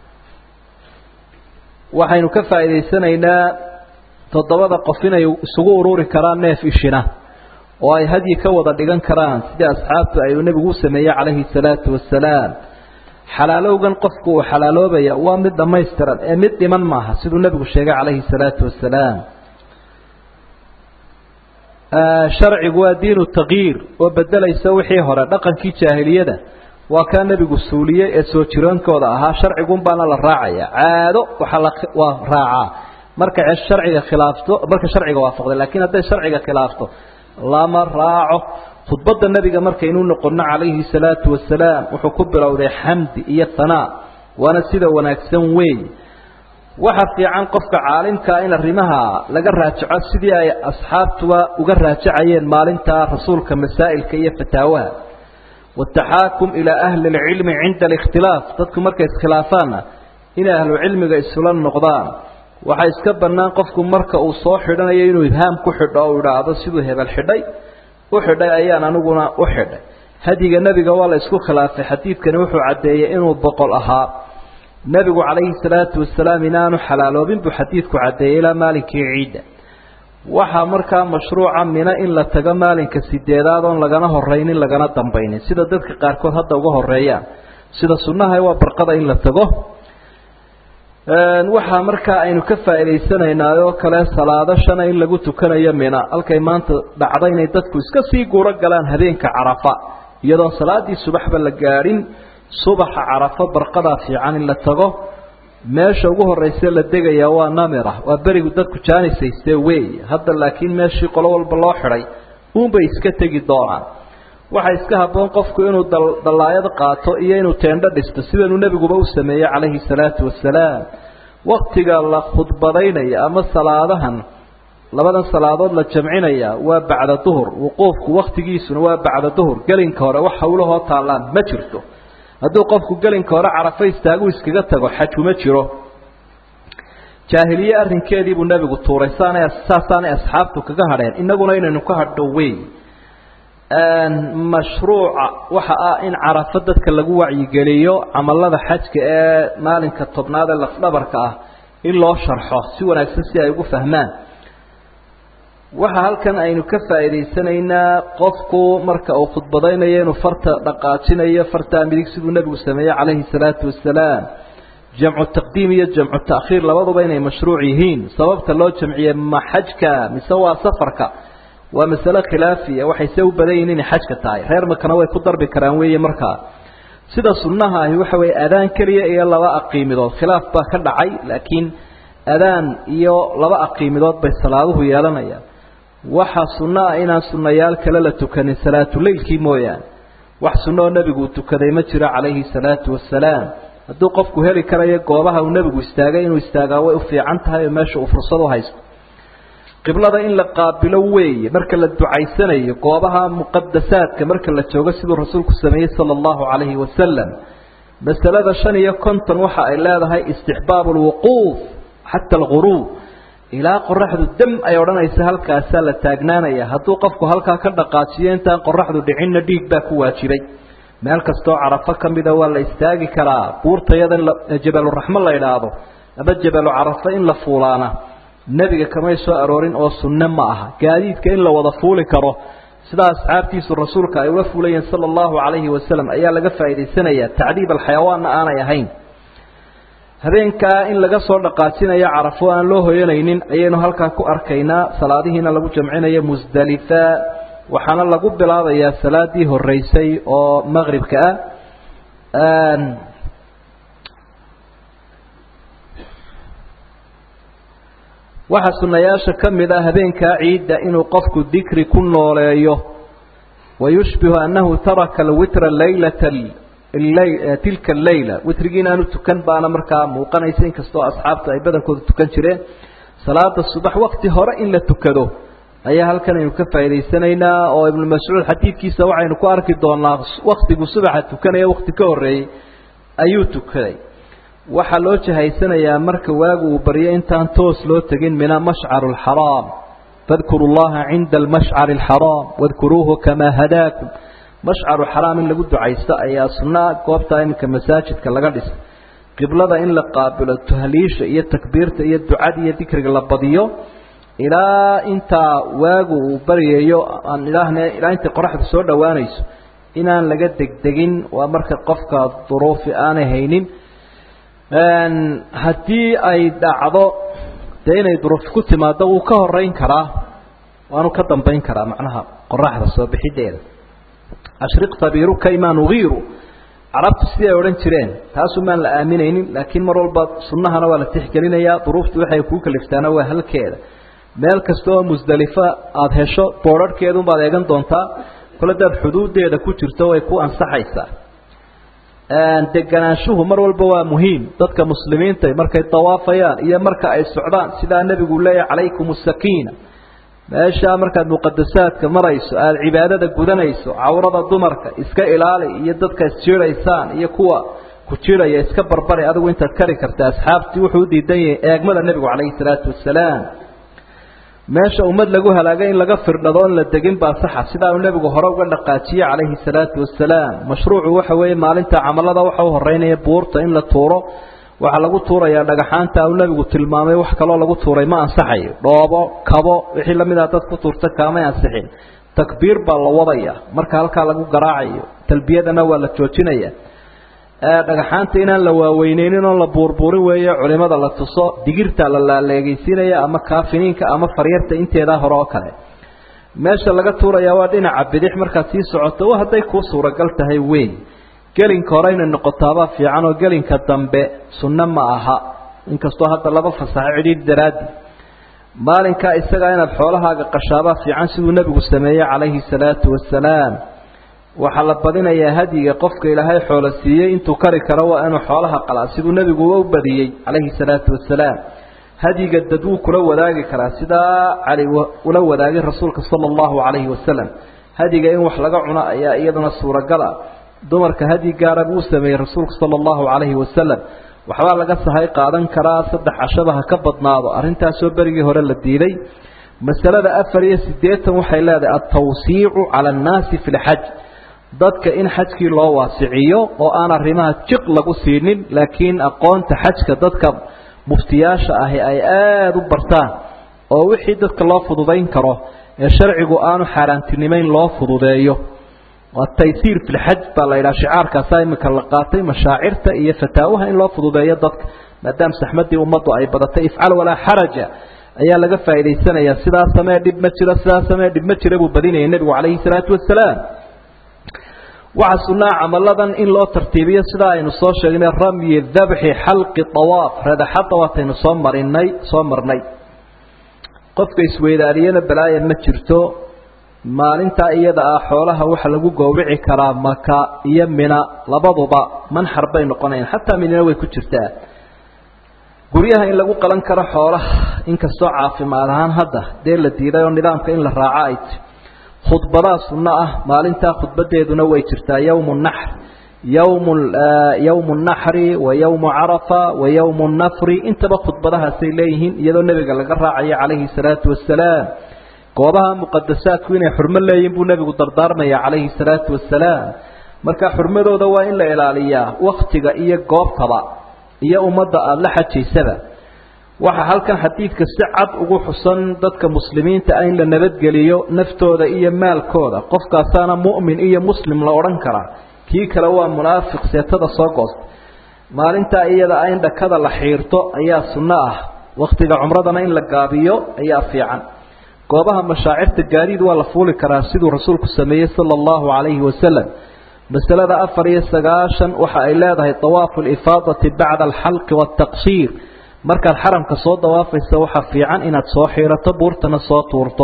[SPEAKER 1] waxaynu ka faa'iidaysanaynaa toddobada qof inay isugu ururi karaan neef ishina oo ay hadyi ka wada dhigan karaan sidii asxaabtu ayuu nebigu u sameeyey calayhi salaatu wasalaam xalaalowgan qofku uu xalaaloobaya waa mid dhammaystiran ee mid dhiman maaha siduu nebigu sheegay calayhi salaatu wasalaam sharcigu waa diinu takyiir oo bedelaysa wixii hore dhaqankii jaahiliyada waa kaa nebigu suuliyey ee soo jiroonkooda ahaa sharcigun baana la raacaya caado waxaa la waa raacaa markay sharciga khilaafto marka sharciga waafaqday laakiin hadday sharciga khilaafto lama raaco khudbadda nebiga markaynu noqonno calayhi salaatu wasalaam wuxuu ku bilowday xamdi iyo hanaa waana sida wanaagsan weey waxa fiican qofka caalimkaa in arrimaha laga raajaco sidii ay asxaabtuba uga raajacayeen maalintaa rasuulka masaa'ilka iyo fataawaha wataxaakum ilaa ahli اlcilmi cinda alikhtilaaf dadku markay iskhilaafaanna inay ahlucilmiga isula noqdaan waxaa iska bannaan qofku marka uu soo xidhanayo inuu ibhaam ku xidho o idhaahdo siduu hebel xidhay u xidhay ayaan aniguna u xidhay hadiga nebiga waa la isku khilaafay xadiidkani wuxuu caddeeyey inuu boqol ahaa nebigu calayhi salaatu wasalaam inaanu xalaaloobin buu xadiidku caddeeyey ilaa maalinkii ciidda waxaa markaa mashruuca mina in la tago maalinka sideedaad oon lagana horaynin lagana dambaynin sida dadka qaarkood hadda uga horeeyaan sida sunnaha waa barqada in la tago waxaa markaa aynu ka faa'idaysanaynaa oo kale salaado shana in lagu tukanayo mina halkay maanta dhacda inay dadku iska sii guuro galaan habeenka carafa iyadoon salaadii subaxba la gaadhin subaxa carafo barqadaa fiican in la tago meesha ugu horeyse la degayaa waa namira waa berigu dadku jaanisaystee wey hadda laakiin meeshii qolo walba loo xidhay uunbay iska tegi doonaan waxaa iska habboon qofku inuu dallaayad qaato iyo inuu teendho dhisto sidanuu nebiguba u sameeyey calayhi salaatu wasalaam waktiga la khudbadaynaya ama salaadahan labadan salaadood la jamcinaya waa bacda duhur wuquufku waktigiisuna waa bacda duhur gelinka hore wax hawlahoo taallaan ma jirto hadduu qofku gelinka hore carafo istaagu iskaga tago xajuma jiro jaahiliye arrinkeedii buu nebigu tuuray saana saasaanay asxaabtu kaga hadheen innaguna inaynu ka hadho wey mashruuca waxa ah in carafo dadka lagu wacyigeliyo camalada xajka ee maalinka tobnaad ee lafdhabarka ah in loo sharxo si wanaagsan si ay ugu fahmaan waxa halkan aynu ka faa'iidaysanaynaa qofku marka uu khudbadaynayo inuu farta dhaqaajinayo fartaa midig siduu nebigu sameeyey calayhi salaatu wasalaam jamcu taqdiim iyo jamcu ta'khiir labaduba inay mashruuc yihiin sababta loo jamciyey ma xajka mise waa safarka waa masale khilaafiya waxayse u badan yihin inay xajka tahay reer makana way ku darbi karaan weeye markaa sida sunnaha ahi waxa weeye adaan keliya iyo laba aqiimidood khilaaf baa ka dhacay laakiin adaan iyo laba aqiimidood bay salaaduhu yeelanayaan waxaa sunno ah inaan sunnayaal kale la tukanin salaatuleylkii mooyaane wax sunno oo nebigu uu tukaday ma jiro calayhi salaatu wasalaam hadduu qofku heli karayo goobaha uu nebigu istaagay inuu istaagaa way u fiican tahay oo meesha uu fursad u haysto qiblada in la qaabilo weeye marka la ducaysanayo goobaha muqadasaadka marka la joogo siduu rasuulku sameeyey sala allahu calayhi wasalam masalada shan iyo konton waxa ay leedahay istixbaabu lwuquuf xata alguruub ilaa qoraxdu dam ay odhanaysa halkaasaa la taagnaanaya hadduu qofku halkaa ka dhaqaajiyo intaan qoraxdu dhicinna dhiig baa ku waajibay meel kastoo carafo ka mida waa la istaagi karaa buurtayada jabaluraxmo la idhaahdo ama jabalu carafo in la fuulaana nebiga kamay soo aroorin oo sunne ma aha gaadiidka in la wada fuuli karo sidaa asxaabtiisu rasuulka ay ula fuulayeen sala allahu calayhi wasalam ayaa laga faa'idaysanayaa tacdiib alxayawaanna aanay ahayn habeenkaa in laga soo dhaqaajinayo carafo aan loo hoyanaynin ayaynu halkaa ku arkaynaa salaadihiina lagu jamcinayo musdalifa waxaana lagu bilaabayaa salaadii horeysay oo maqribka ah waxaa sunayaasha ka mid ah habeenkaa ciidda inuu qofku dikri ku nooleeyo wayushbihu annahu taraka alwitra laylata tilka aleyla witrigii inaanu tukan baana markaa muuqanaysa inkastoo asxaabtu ay badankooda tukan jireen salaada subax wakti hore in la tukado ayaa halkan aynu ka faa'idaysanaynaa oo ibnu mascuud xadiidkiisa waxaynu ku arki doonaa waktigu subaxa tukanaya wakti ka horreeyey ayuu tukaday waxaa loo jahaysanayaa marka waagu uu baryo intaan toos loo tegin mina mashcaru alxaraam fadkuru llaha cinda almashcari alxaraam wadkuruuhu kamaa hadaakum mashcaru xaraam in lagu ducaysto ayaa sunnaa goobtaa iminka masaajidka laga dhisa qiblada in la qaabilo tahliisha iyo takbiirta iyo ducada iyo dikriga la badiyo ilaa intaa waagu uu baryayo aan idhaahne ilaa intay qoraxdu soo dhowaanayso inaan laga degdegin waa marka qofka duruufi aanay haynin haddii ay dhacdo dee inay duruuf ku timaado wuu ka horeyn karaa waanu ka dambayn karaa macnaha qoraxda soo bixideeda ashriq tabiiruka imaa nugiiru carabtu siday odhan jireen taasumaan la aaminaynin laakiin mar walba sunnahana waa la tixgelinayaa duruuftu waxay kuu kaliftaana waa halkeeda meel kasta oo musdalifa aada hesho boodharhkeedunbaad eegan doontaa kole daad xuduudeeda ku jirto way ku ansaxaysaa deganaanshuhu mar walba waa muhiim dadka muslimiinta markay dawaafayaan iyo marka ay socdaan sidaa nebigu leeyahay calaykum asakiina meeshaa markaad muqadasaadka marayso aada cibaadada gudanayso cawrada dumarka iska ilaali iyo dadka isjiidaysaan iyo kuwa ku jiraya iska barbari adigu intaad kari karta asxaabtii wuxuu u diidan yahay eegmada nebigu calayhi salaatu wasalaam meesha ummad lagu halaagay in laga firdhado on la degin baa saxa sidaa uu nebigu hore uga dhaqaajiyey calayhi salaatu wasalaam mashruucu waxa weeye maalinta camalada waxa u horeynaya buurta in la tuuro waxaa lagu tuurayaa dhagaxaanta uu nebigu tilmaamay wax kaloo lagu tuuray ma ansaxayo dhoobo kabo wixii lamid ah dad ku tuurta kaamay ansixin takbiir baa la wadaya marka halkaa lagu garaacayo talbiyadana waa la joojinaya dhagaxaanta inaan la waaweyneynin oo la buurbuurin weeye culimada la tuso digirta la laaleegeysiinaya ama kaafiniinka ama faryarta inteedaa hore oo kale meesha laga tuurayaa waa dhinaca bidix markaad sii socoto hadday kuu suuragal tahay weyn gelinka hore inay noqotaabaa fiican oo gelinka dambe sunno ma aha inkastoo hadda laba fasaxo cidhiidh daraadi maalinkaa isagaa inaad xoolahaaga qashaabaa fiican siduu nebigu sameeyey calayhi salaatu wasalaam waxaa la badinayaa hadyiga qofka ilaahay xoolo siiyey intuu kari karo waa inuu xoolaha qalaa siduu nebigu u badiyey calayhi salaatu wasalaam hadyiga dad wuu kula wadaagi karaa sidaa cali ula wadaagay rasuulka sala allahu calayhi wasalam hadyiga in wax laga cuno ayaa iyaduna suuragal ah dumarka hadyi gaara buu sameeyey rasuulku sala allahu calayhi wasalam waxbaa laga sahay qaadan karaa saddex cashaba ha ka badnaado arrintaasoo berigii hore la diiday masalada afar iyo siddeetan waxay leedahay altawsiicu cala annaasi fi lxaj dadka in xajkii loo waasiciyo oo aan arrimaha jiq lagu siinin laakiin aqoonta xajka dadka muftiyaasha ahi ay aada u bartaan oo wixii dadka loo fududayn karo ee sharcigu aanu xaaraantinimeyn loo fududeeyo ataysiir fi lxaj baa la yidhaha shicaarkaasaa iminka la qaatay mashaacirta iyo fataawaha in loo fududeeyo dadka maadaama saxmadii ummaddu ay badatay ifcal walaa xaraja ayaa laga faa'idaysanayaa sidaa samee dhib ma jiro sidaa samee dhib ma jira buu badinayay nebigu calayhi salaatu wasalaam waxaa sunnaa camaladan in loo tartiibiyo sidaa aynu soo sheegnay ramyi dabxi xalqi awaaf radaxadda waataynu soo marinay soo marnay qofka isweydaariyana balaaya ma jirto maalintaa iyada ah xoolaha waxa lagu gowrici karaa maka iyo mina labaduba manxar bay noqonayan xataa minina way ku jirtaa guryaha in lagu qalan karo xoolaha inkastoo caafimaad ahaan hadda dee la diiday oo nidaamka in la raaco ay ti khudbadaa sunno ah maalintaa khudbadeeduna way jirtaa yowmu naxr yowm yowmu naxri wa yowmu carafa wa yowmu nafri intaba khudbadahaasay leeyihiin iyadoo nebiga laga raacayo calayhi salaatu wasalaam goobaha muqadasaadku inay xurmo leeyihin buu nebigu dardaarmaya calayhi salaatu wasalaam marka xurmadooda waa in la ilaaliyaa waktiga iyo goobtaba iyo ummadda aada la xajaysaba waxaa halkan xadiidka si cad ugu xusan dadka muslimiinta ah in la nabadgeliyo naftooda iyo maalkooda qofkaasaana mu'min iyo muslim la odhan karaa kii kale waa munaafiq seetada soo goosta maalintaa iyada ah in dhakada la xiirto ayaa sunno ah wakhtiga cumradana in la gaabiyo ayaa fiican goobaha mashaacirta gaadiid waa la fuuli karaa siduu rasuulku sameeyey sala allahu calayhi wasalam masalada afar iyo sagaashan waxa ay leedahay dawaafu lifaadati bacda alxalqi waataqsiir markaad xaramka soo dawaafaysa waxaa fiican inaad soo xiirato buurtana soo tuurto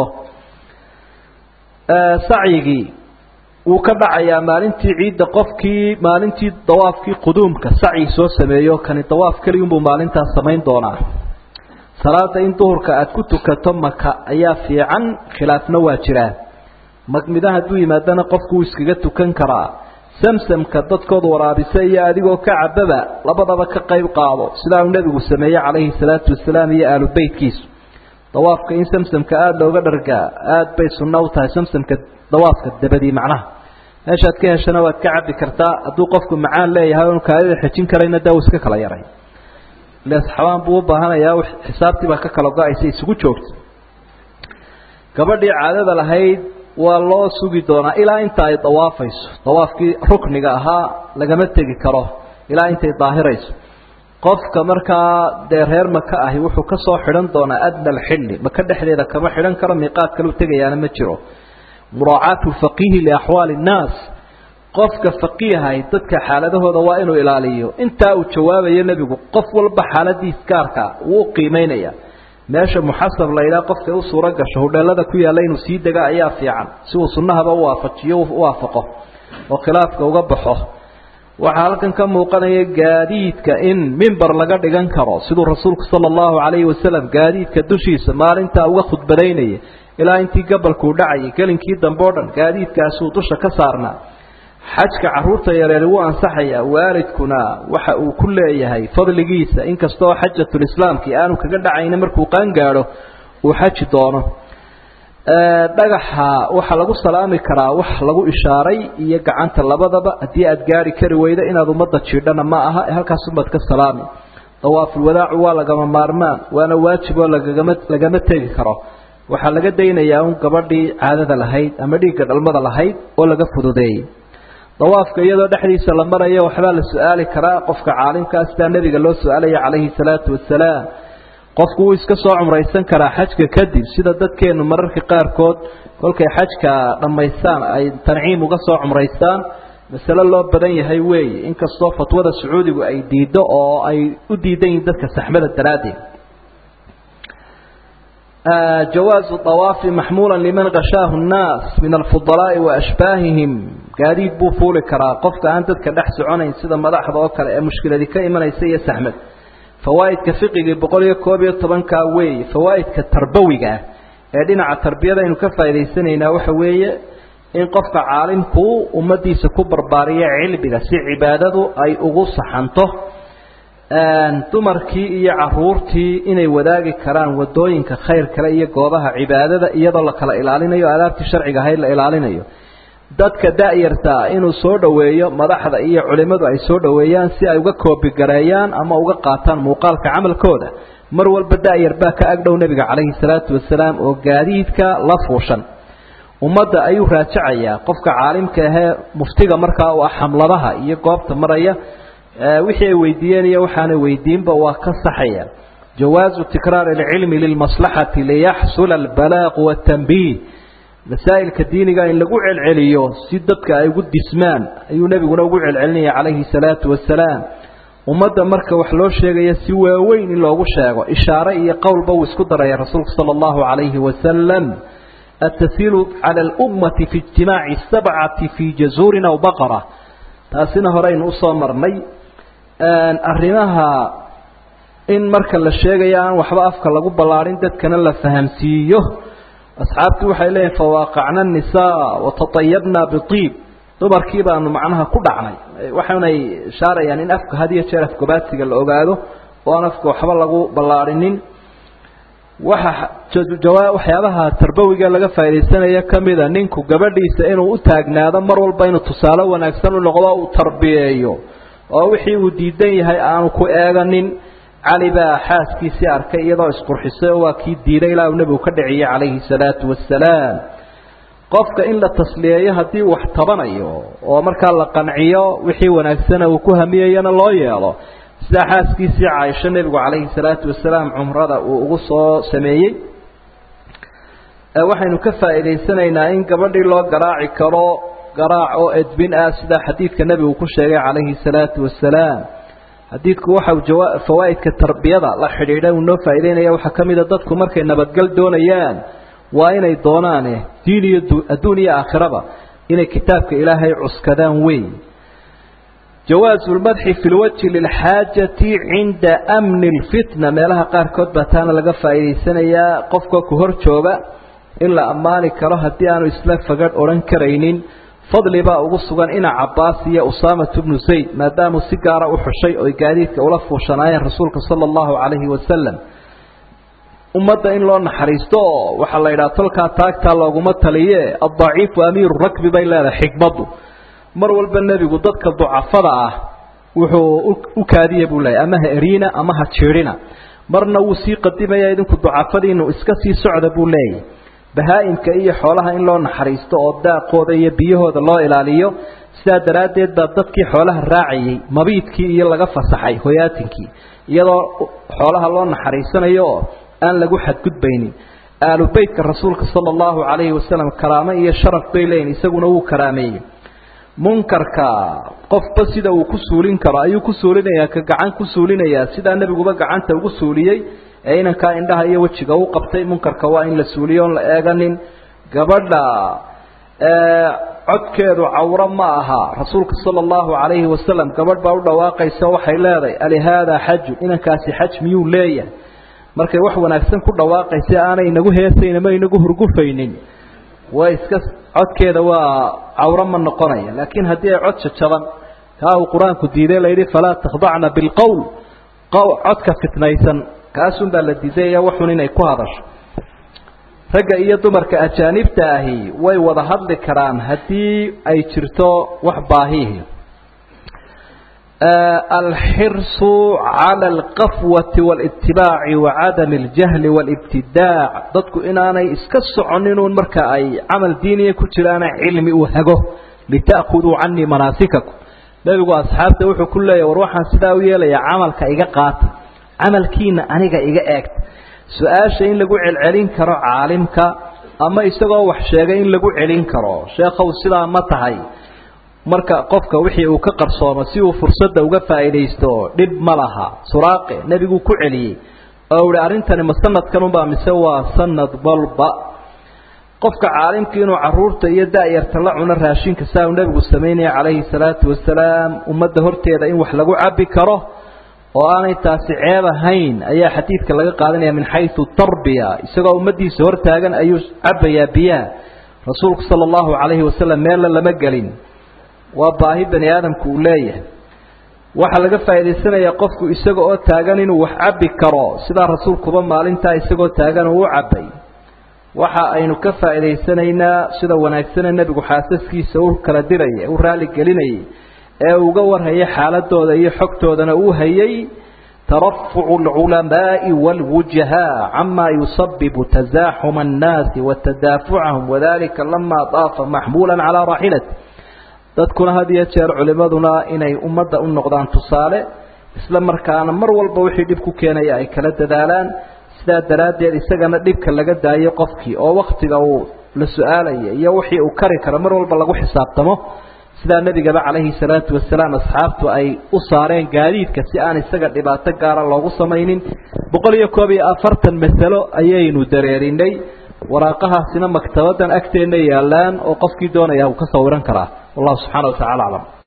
[SPEAKER 1] sacyigii wuu ka dhacayaa maalintii ciidda qofkii maalintii dawaafkii quduumka sacyi soo sameeyo kani dawaaf keliyunbuu maalintaas samayn doonaa salaada in duhurka aada ku tukato maka ayaa fiican khilaafna waa jiraa magmida hadduu yimaadana qofku wuu iskaga tukan karaa samsamka dadkooda waraabisa iyo adigoo ka cababa labadaba ka qayb qaado sidaa uu nebigu sameeyey calayhi salaatu wasalaam iyo aalu beytkiisu dawaafka in samsamka aada looga dhargaa aada bay sunno u tahay samsamka dawaafka dabadii macnaha meeshaad ka heshana waad ka cabbi kartaa hadduu qofku macaan leeyahay oonu kaadida xejin karayna daa uu iska kala yaray leesxabaan buu u baahanayaa xisaabtii baa ka kala go-aysa isugu joogta gabadhii caadada lahayd waa loo sugi doonaa ilaa inta ay dawaafayso dawaafkii rukniga ahaa lagama tegi karo ilaa intay daahirayso qofka markaa dee reer maka ahi wuxuu ka soo xidhan doonaa adna alxilli maka dhexdeeda kama xidhan karo miiqaad kalu tegayaana ma jiro muraacaatu faqiihi liaxwaali innaas qofka faqiihay dadka xaaladahooda waa inuu ilaaliyo intaa uu jawaabayo nebigu qof walba xaaladiis gaarka wuu qiimeynaya meesha muxasab la yidhaha qofka u suuro gasho hudheelada ku yaalla inuu sii dega ayaa fiican si uu sunnahaba u waafajiyo u waafaqo oo khilaafka uga baxo waxaa halkan ka muuqanaya gaadiidka in mimber laga dhigan karo siduu rasuulku sala allahu calayhi wasalam gaadiidka dushiisa maalintaa uga khudbadaynaya ilaa intii gabalkuu dhacayay gelinkii dambe o dhan gaadiidkaasuu dusha ka saarnaa xajka caruurta yareeri wuu ansaxayaa waalidkuna waxa uu ku leeyahay fadligiisa inkastoo xajatulislaamkii aanu kaga dhacayna markuu qaangaadho uu xaji doono dhagaxa waxaa lagu salaami karaa wax lagu ishaaray iyo gacanta labadaba haddii aad gaari kari weydo inaad ummadda jiidhana ma aha halkaasumaad ka salaami dawaafulwadaacu waa lagama maarmaan waana waajib oo lagagama lagama tegi karo waxaa laga daynayaa un gabadhii caadada lahayd ama dhiigga dhalmada lahayd oo laga fududeeyey dawaafka iyadoo dhexdiisa la marayo waxbaa la su-aali karaa qofka caalimkaa sidaa nebiga loo su-aalaya calayhi salaatu wasalaam qofku wuu iska soo cumraysan karaa xajka kadib sida dadkeenu mararka qaarkood kolkay xajka dhammaystaan ay tanciim uga soo cumraystaan masale loo badan yahay weeye inkastoo fatwada sacuudigu ay diiddo oo ay u diidan yihiin dadka saxmada daraaddeed jawaazu awaafi maxmuula liman kashaahu nnaas min alfudalaa'i wa ashbaahihim gaadiid buu fuuli karaa qofka aan dadka dhex soconayn sida madaxda oo kale ee mushkiladii ka imanaysa iyo saxmad fawaa'idka fiqigii boqol iyo koob iyo tobankaa weeye fawaa'idka tarbawiga ah ee dhinaca tarbiyada aynu ka faa'idaysanaynaa waxa weeye in qofka caalimku ummaddiisa ku barbaariyo cilmiga si cibaadadu ay ugu saxanto dumarkii iyo caruurtii inay wadaagi karaan wadooyinka khayr kale iyo goobaha cibaadada iyadoo la kala ilaalinayo adaabtii sharciga ahayd la ilaalinayo dadka da-yarta inuu soo dhoweeyo madaxda iyo culimmadu ay soo dhoweeyaan si ay uga koobigareeyaan ama uga qaataan muuqaalka camalkooda mar walba da-yar baa ka agdhow nebiga calayhi salaatu wasalaam oo gaadiidka la fuushan ummadda ayuu raajacayaa qofka caalimka ahee muftiga markaa u ah xamladaha iyo goobta maraya wixii ay weydiiyeen iyo waxaanay weydiinba waa ka saxaya jawaazu tikraar alcilmi lilmaslaxati liyaxsula albalaaqu watanbiih masaa'ilka diiniga in lagu celceliyo si dadka ay ugu dismaan ayuu nebiguna ugu celcelinaya calayhi salaatu wasalaam ummadda marka wax loo sheegaya si waaweyn in loogu sheego ishaare iyo qowlba uu isku daraya rasuulku sala allahu calayhi wasalam التسهيل على الأمة في اجتماع السبعة في جزور أو بقرة taasina horeynu usoo marnay arrimaha in marka la sheegayo aan waxba afka lagu ballaarin dadkana la fahamsiiyo asxaabtii waxay leeyihin fawaaqacna الnisaa watatayabna biiib dumarkii baanu macnaha ku dhacnay waxaanay shaarayaan in afka had iyo jeer afgobaadsiga la ogaado oo aan afka waxba lagu ballaarinin waxa waxyaabaha tarbawiga laga faa'idaysanayo kamida ninku gabadhiisa inuu u taagnaado mar walba inuu tusaale wanaagsan u noqdo uu tarbiyeeyo oo wixii uu diidan yahay aanu ku eeganin cali baa xaaskiisii arkay iyadoo isqurxisay oo waa kii diiday ilaa uu nebigu ka dhiciyey calayhi salaatu wasalaam qofka in la tasliyeeyo haddii wax tabanayo oo markaa la qanciyo wixii wanaagsana uu ku hamiyayana loo yeelo sidaa xaaskiisii caaisho nebigu calayhi salaatu wasalaam cumrada uu ugu soo sameeyey waxaynu ka faa'iidaysanaynaa in gabadhii loo garaaci karo garaac oo edbin ah sida xadiidka nebigu ku sheegay calayhi salaatu wasalaam xadiidku waxau jawaa fawaa'idka tarbiyada la xidhiidha uu noo faa'idaynaya waxaa ka mid a dadku markay nabadgel doonayaan waa inay doonaane diin iyo adduun iyo aakhiraba inay kitaabka ilaahay cuskadaan weyn jawaazu lmadxi fi lwajhi lilxaajati cinda amni lfitna meelaha qaarkood baa taana laga faa'iidaysanayaa qofka ku hor jooga in la ammaani karo haddii aanu isla fagadh odhan karaynin fadli baa ugu sugan ina cabaas iyo usaamatu bnu zayd maadaamuu si gaara u xushay oy gaadiidka ula fuushanaayeen rasuulka sala allahu calayhi wasalam ummadda in loo naxariisto oo waxaa la yidhaha tolkaa taagtaa looguma taliye addaciifu amiiru rakbi bay leedahay xikmaddu mar walba nebigu dadka ducafada ah wuxuu u kaadiya buu leeyahy ama ha eriina ama ha jiidhina marna wuu sii qadimaya idinku ducafadiinu iska sii socda buu leeyahy bahaa-imka iyo xoolaha in loo naxariisto oo daaqooda iyo biyahooda loo ilaaliyo sidaa daraaddeed baa dadkii xoolaha raacayay mabiidkii iyo laga fasaxay hoyaatinkii iyadoo xoolaha loo naxariisanayo oo aan lagu xadgudbaynin aalu beytka rasuulka sala allahu calayhi wasalam karaamo iyo sharaf bay leeyihin isaguna wuu karaameeyey munkarka qofba sida uu ku suulin karo ayuu ku suulinayaa ka gacan ku suulinayaa sidaa nebiguba gacanta ugu suuliyey ee inankaa indhaha iyo wejiga u qabtay munkarka waa in la suuliyo on la eeganin gabadha codkeedu cawro ma aha rasuulka sala allahu calayhi wasalam gabadh baa u dhawaaqaysa waxay leedahay alihaadaa xaju inankaasi xaj miyuu leeyahay markay wax wanaagsan ku dhawaaqaysa aanay inagu heesayn ama inagu hurgufaynin way iska codkeeda waa cawro ma noqonaya laakiin haddii ay cod jajaban kaa uu qur-aanku diiday layidhi falaa takhdacna bilqowl codka fitnaysan kaasun baa la diidaya waxun inay ku hadasho ragga iyo dumarka ajaanibta ahi way wada hadli karaan haddii ay jirto wax baahihi alxirsu cala alqafwati walitibaaci wacadami aljahli walibtidaac dadku inaanay iska soconinun marka ay camal diiniya ku jiraana cilmi uu hago lita'khuduu canii manaasikakum nebigu asxaabta wuxuu ku leeyahy war waxaan sidaa u yeelayaa camalka iga qaata camalkiina aniga iga eegta su-aasha in lagu celcelin karo caalimka ama isagoo wax sheegay in lagu celin karo sheekhow sidaa ma tahay marka qofka wixii uu ka qarsoomo si uu fursadda uga faa'iidaysto dhib ma laha suraaqe nebiguu ku celiyey oo uhi arrintani ma sanadkanunbaa mise waa sanad walba qofka caalimka inuu caruurta iyo da-yarta la cuno raashinka saa uu nebigu samaynaya calayhi salaatu wasalaam ummadda horteeda in wax lagu cabbi karo oo aanay taasi ceeb ahayn ayaa xadiidka laga qaadanaya min xaysu tarbiya isagoo ummaddiisa hortaagan ayuu cabbayaa biyaha rasuulku sala allahu calayhi wasalam meella lama gelin waa baahi bani aadamku uu leeyahay waxaa laga faa'idaysanayaa qofku isaga oo taagan inuu wax cabbi karo sidaa rasuulkuba maalintaa isagoo taagan uu u cabbay waxa aynu ka faa'idaysanaynaa sida wanaagsane nebigu xaasaskiisa u kala diraya u raali gelinayay ee uga warhayay xaaladooda iyo xogtoodana uu hayay tarafucu alculamaa'i waalwujahaa camaa yusabibu tasaaxuma annaasi wa tadaafucahum wadalika lama daafa maxmuulan calaa raaxilati dadkuna had iyo jeer culimaduna inay ummadda u noqdaan tusaale isla markaana mar walba wixii dhib ku keenaya ay kala dadaalaan sidaa daraaddeed isagana dhibka laga daayo qofkii oo waktiga uu la su-aalaya iyo wixii uu kari karo mar walba lagu xisaabtamo sidaa nebigaba calayhi salaatu wasalaam asxaabtu ay u saareen gaadiidka si aan isaga dhibaato gaara loogu samaynin boqol iyo koob iyo afartan masalo ayaynu dareerinay waraaqahaasina maktabadan agteenna yaalaan oo qofkii doonaya uu ka sawiran karaa wallahu subxaana wa tacala aclam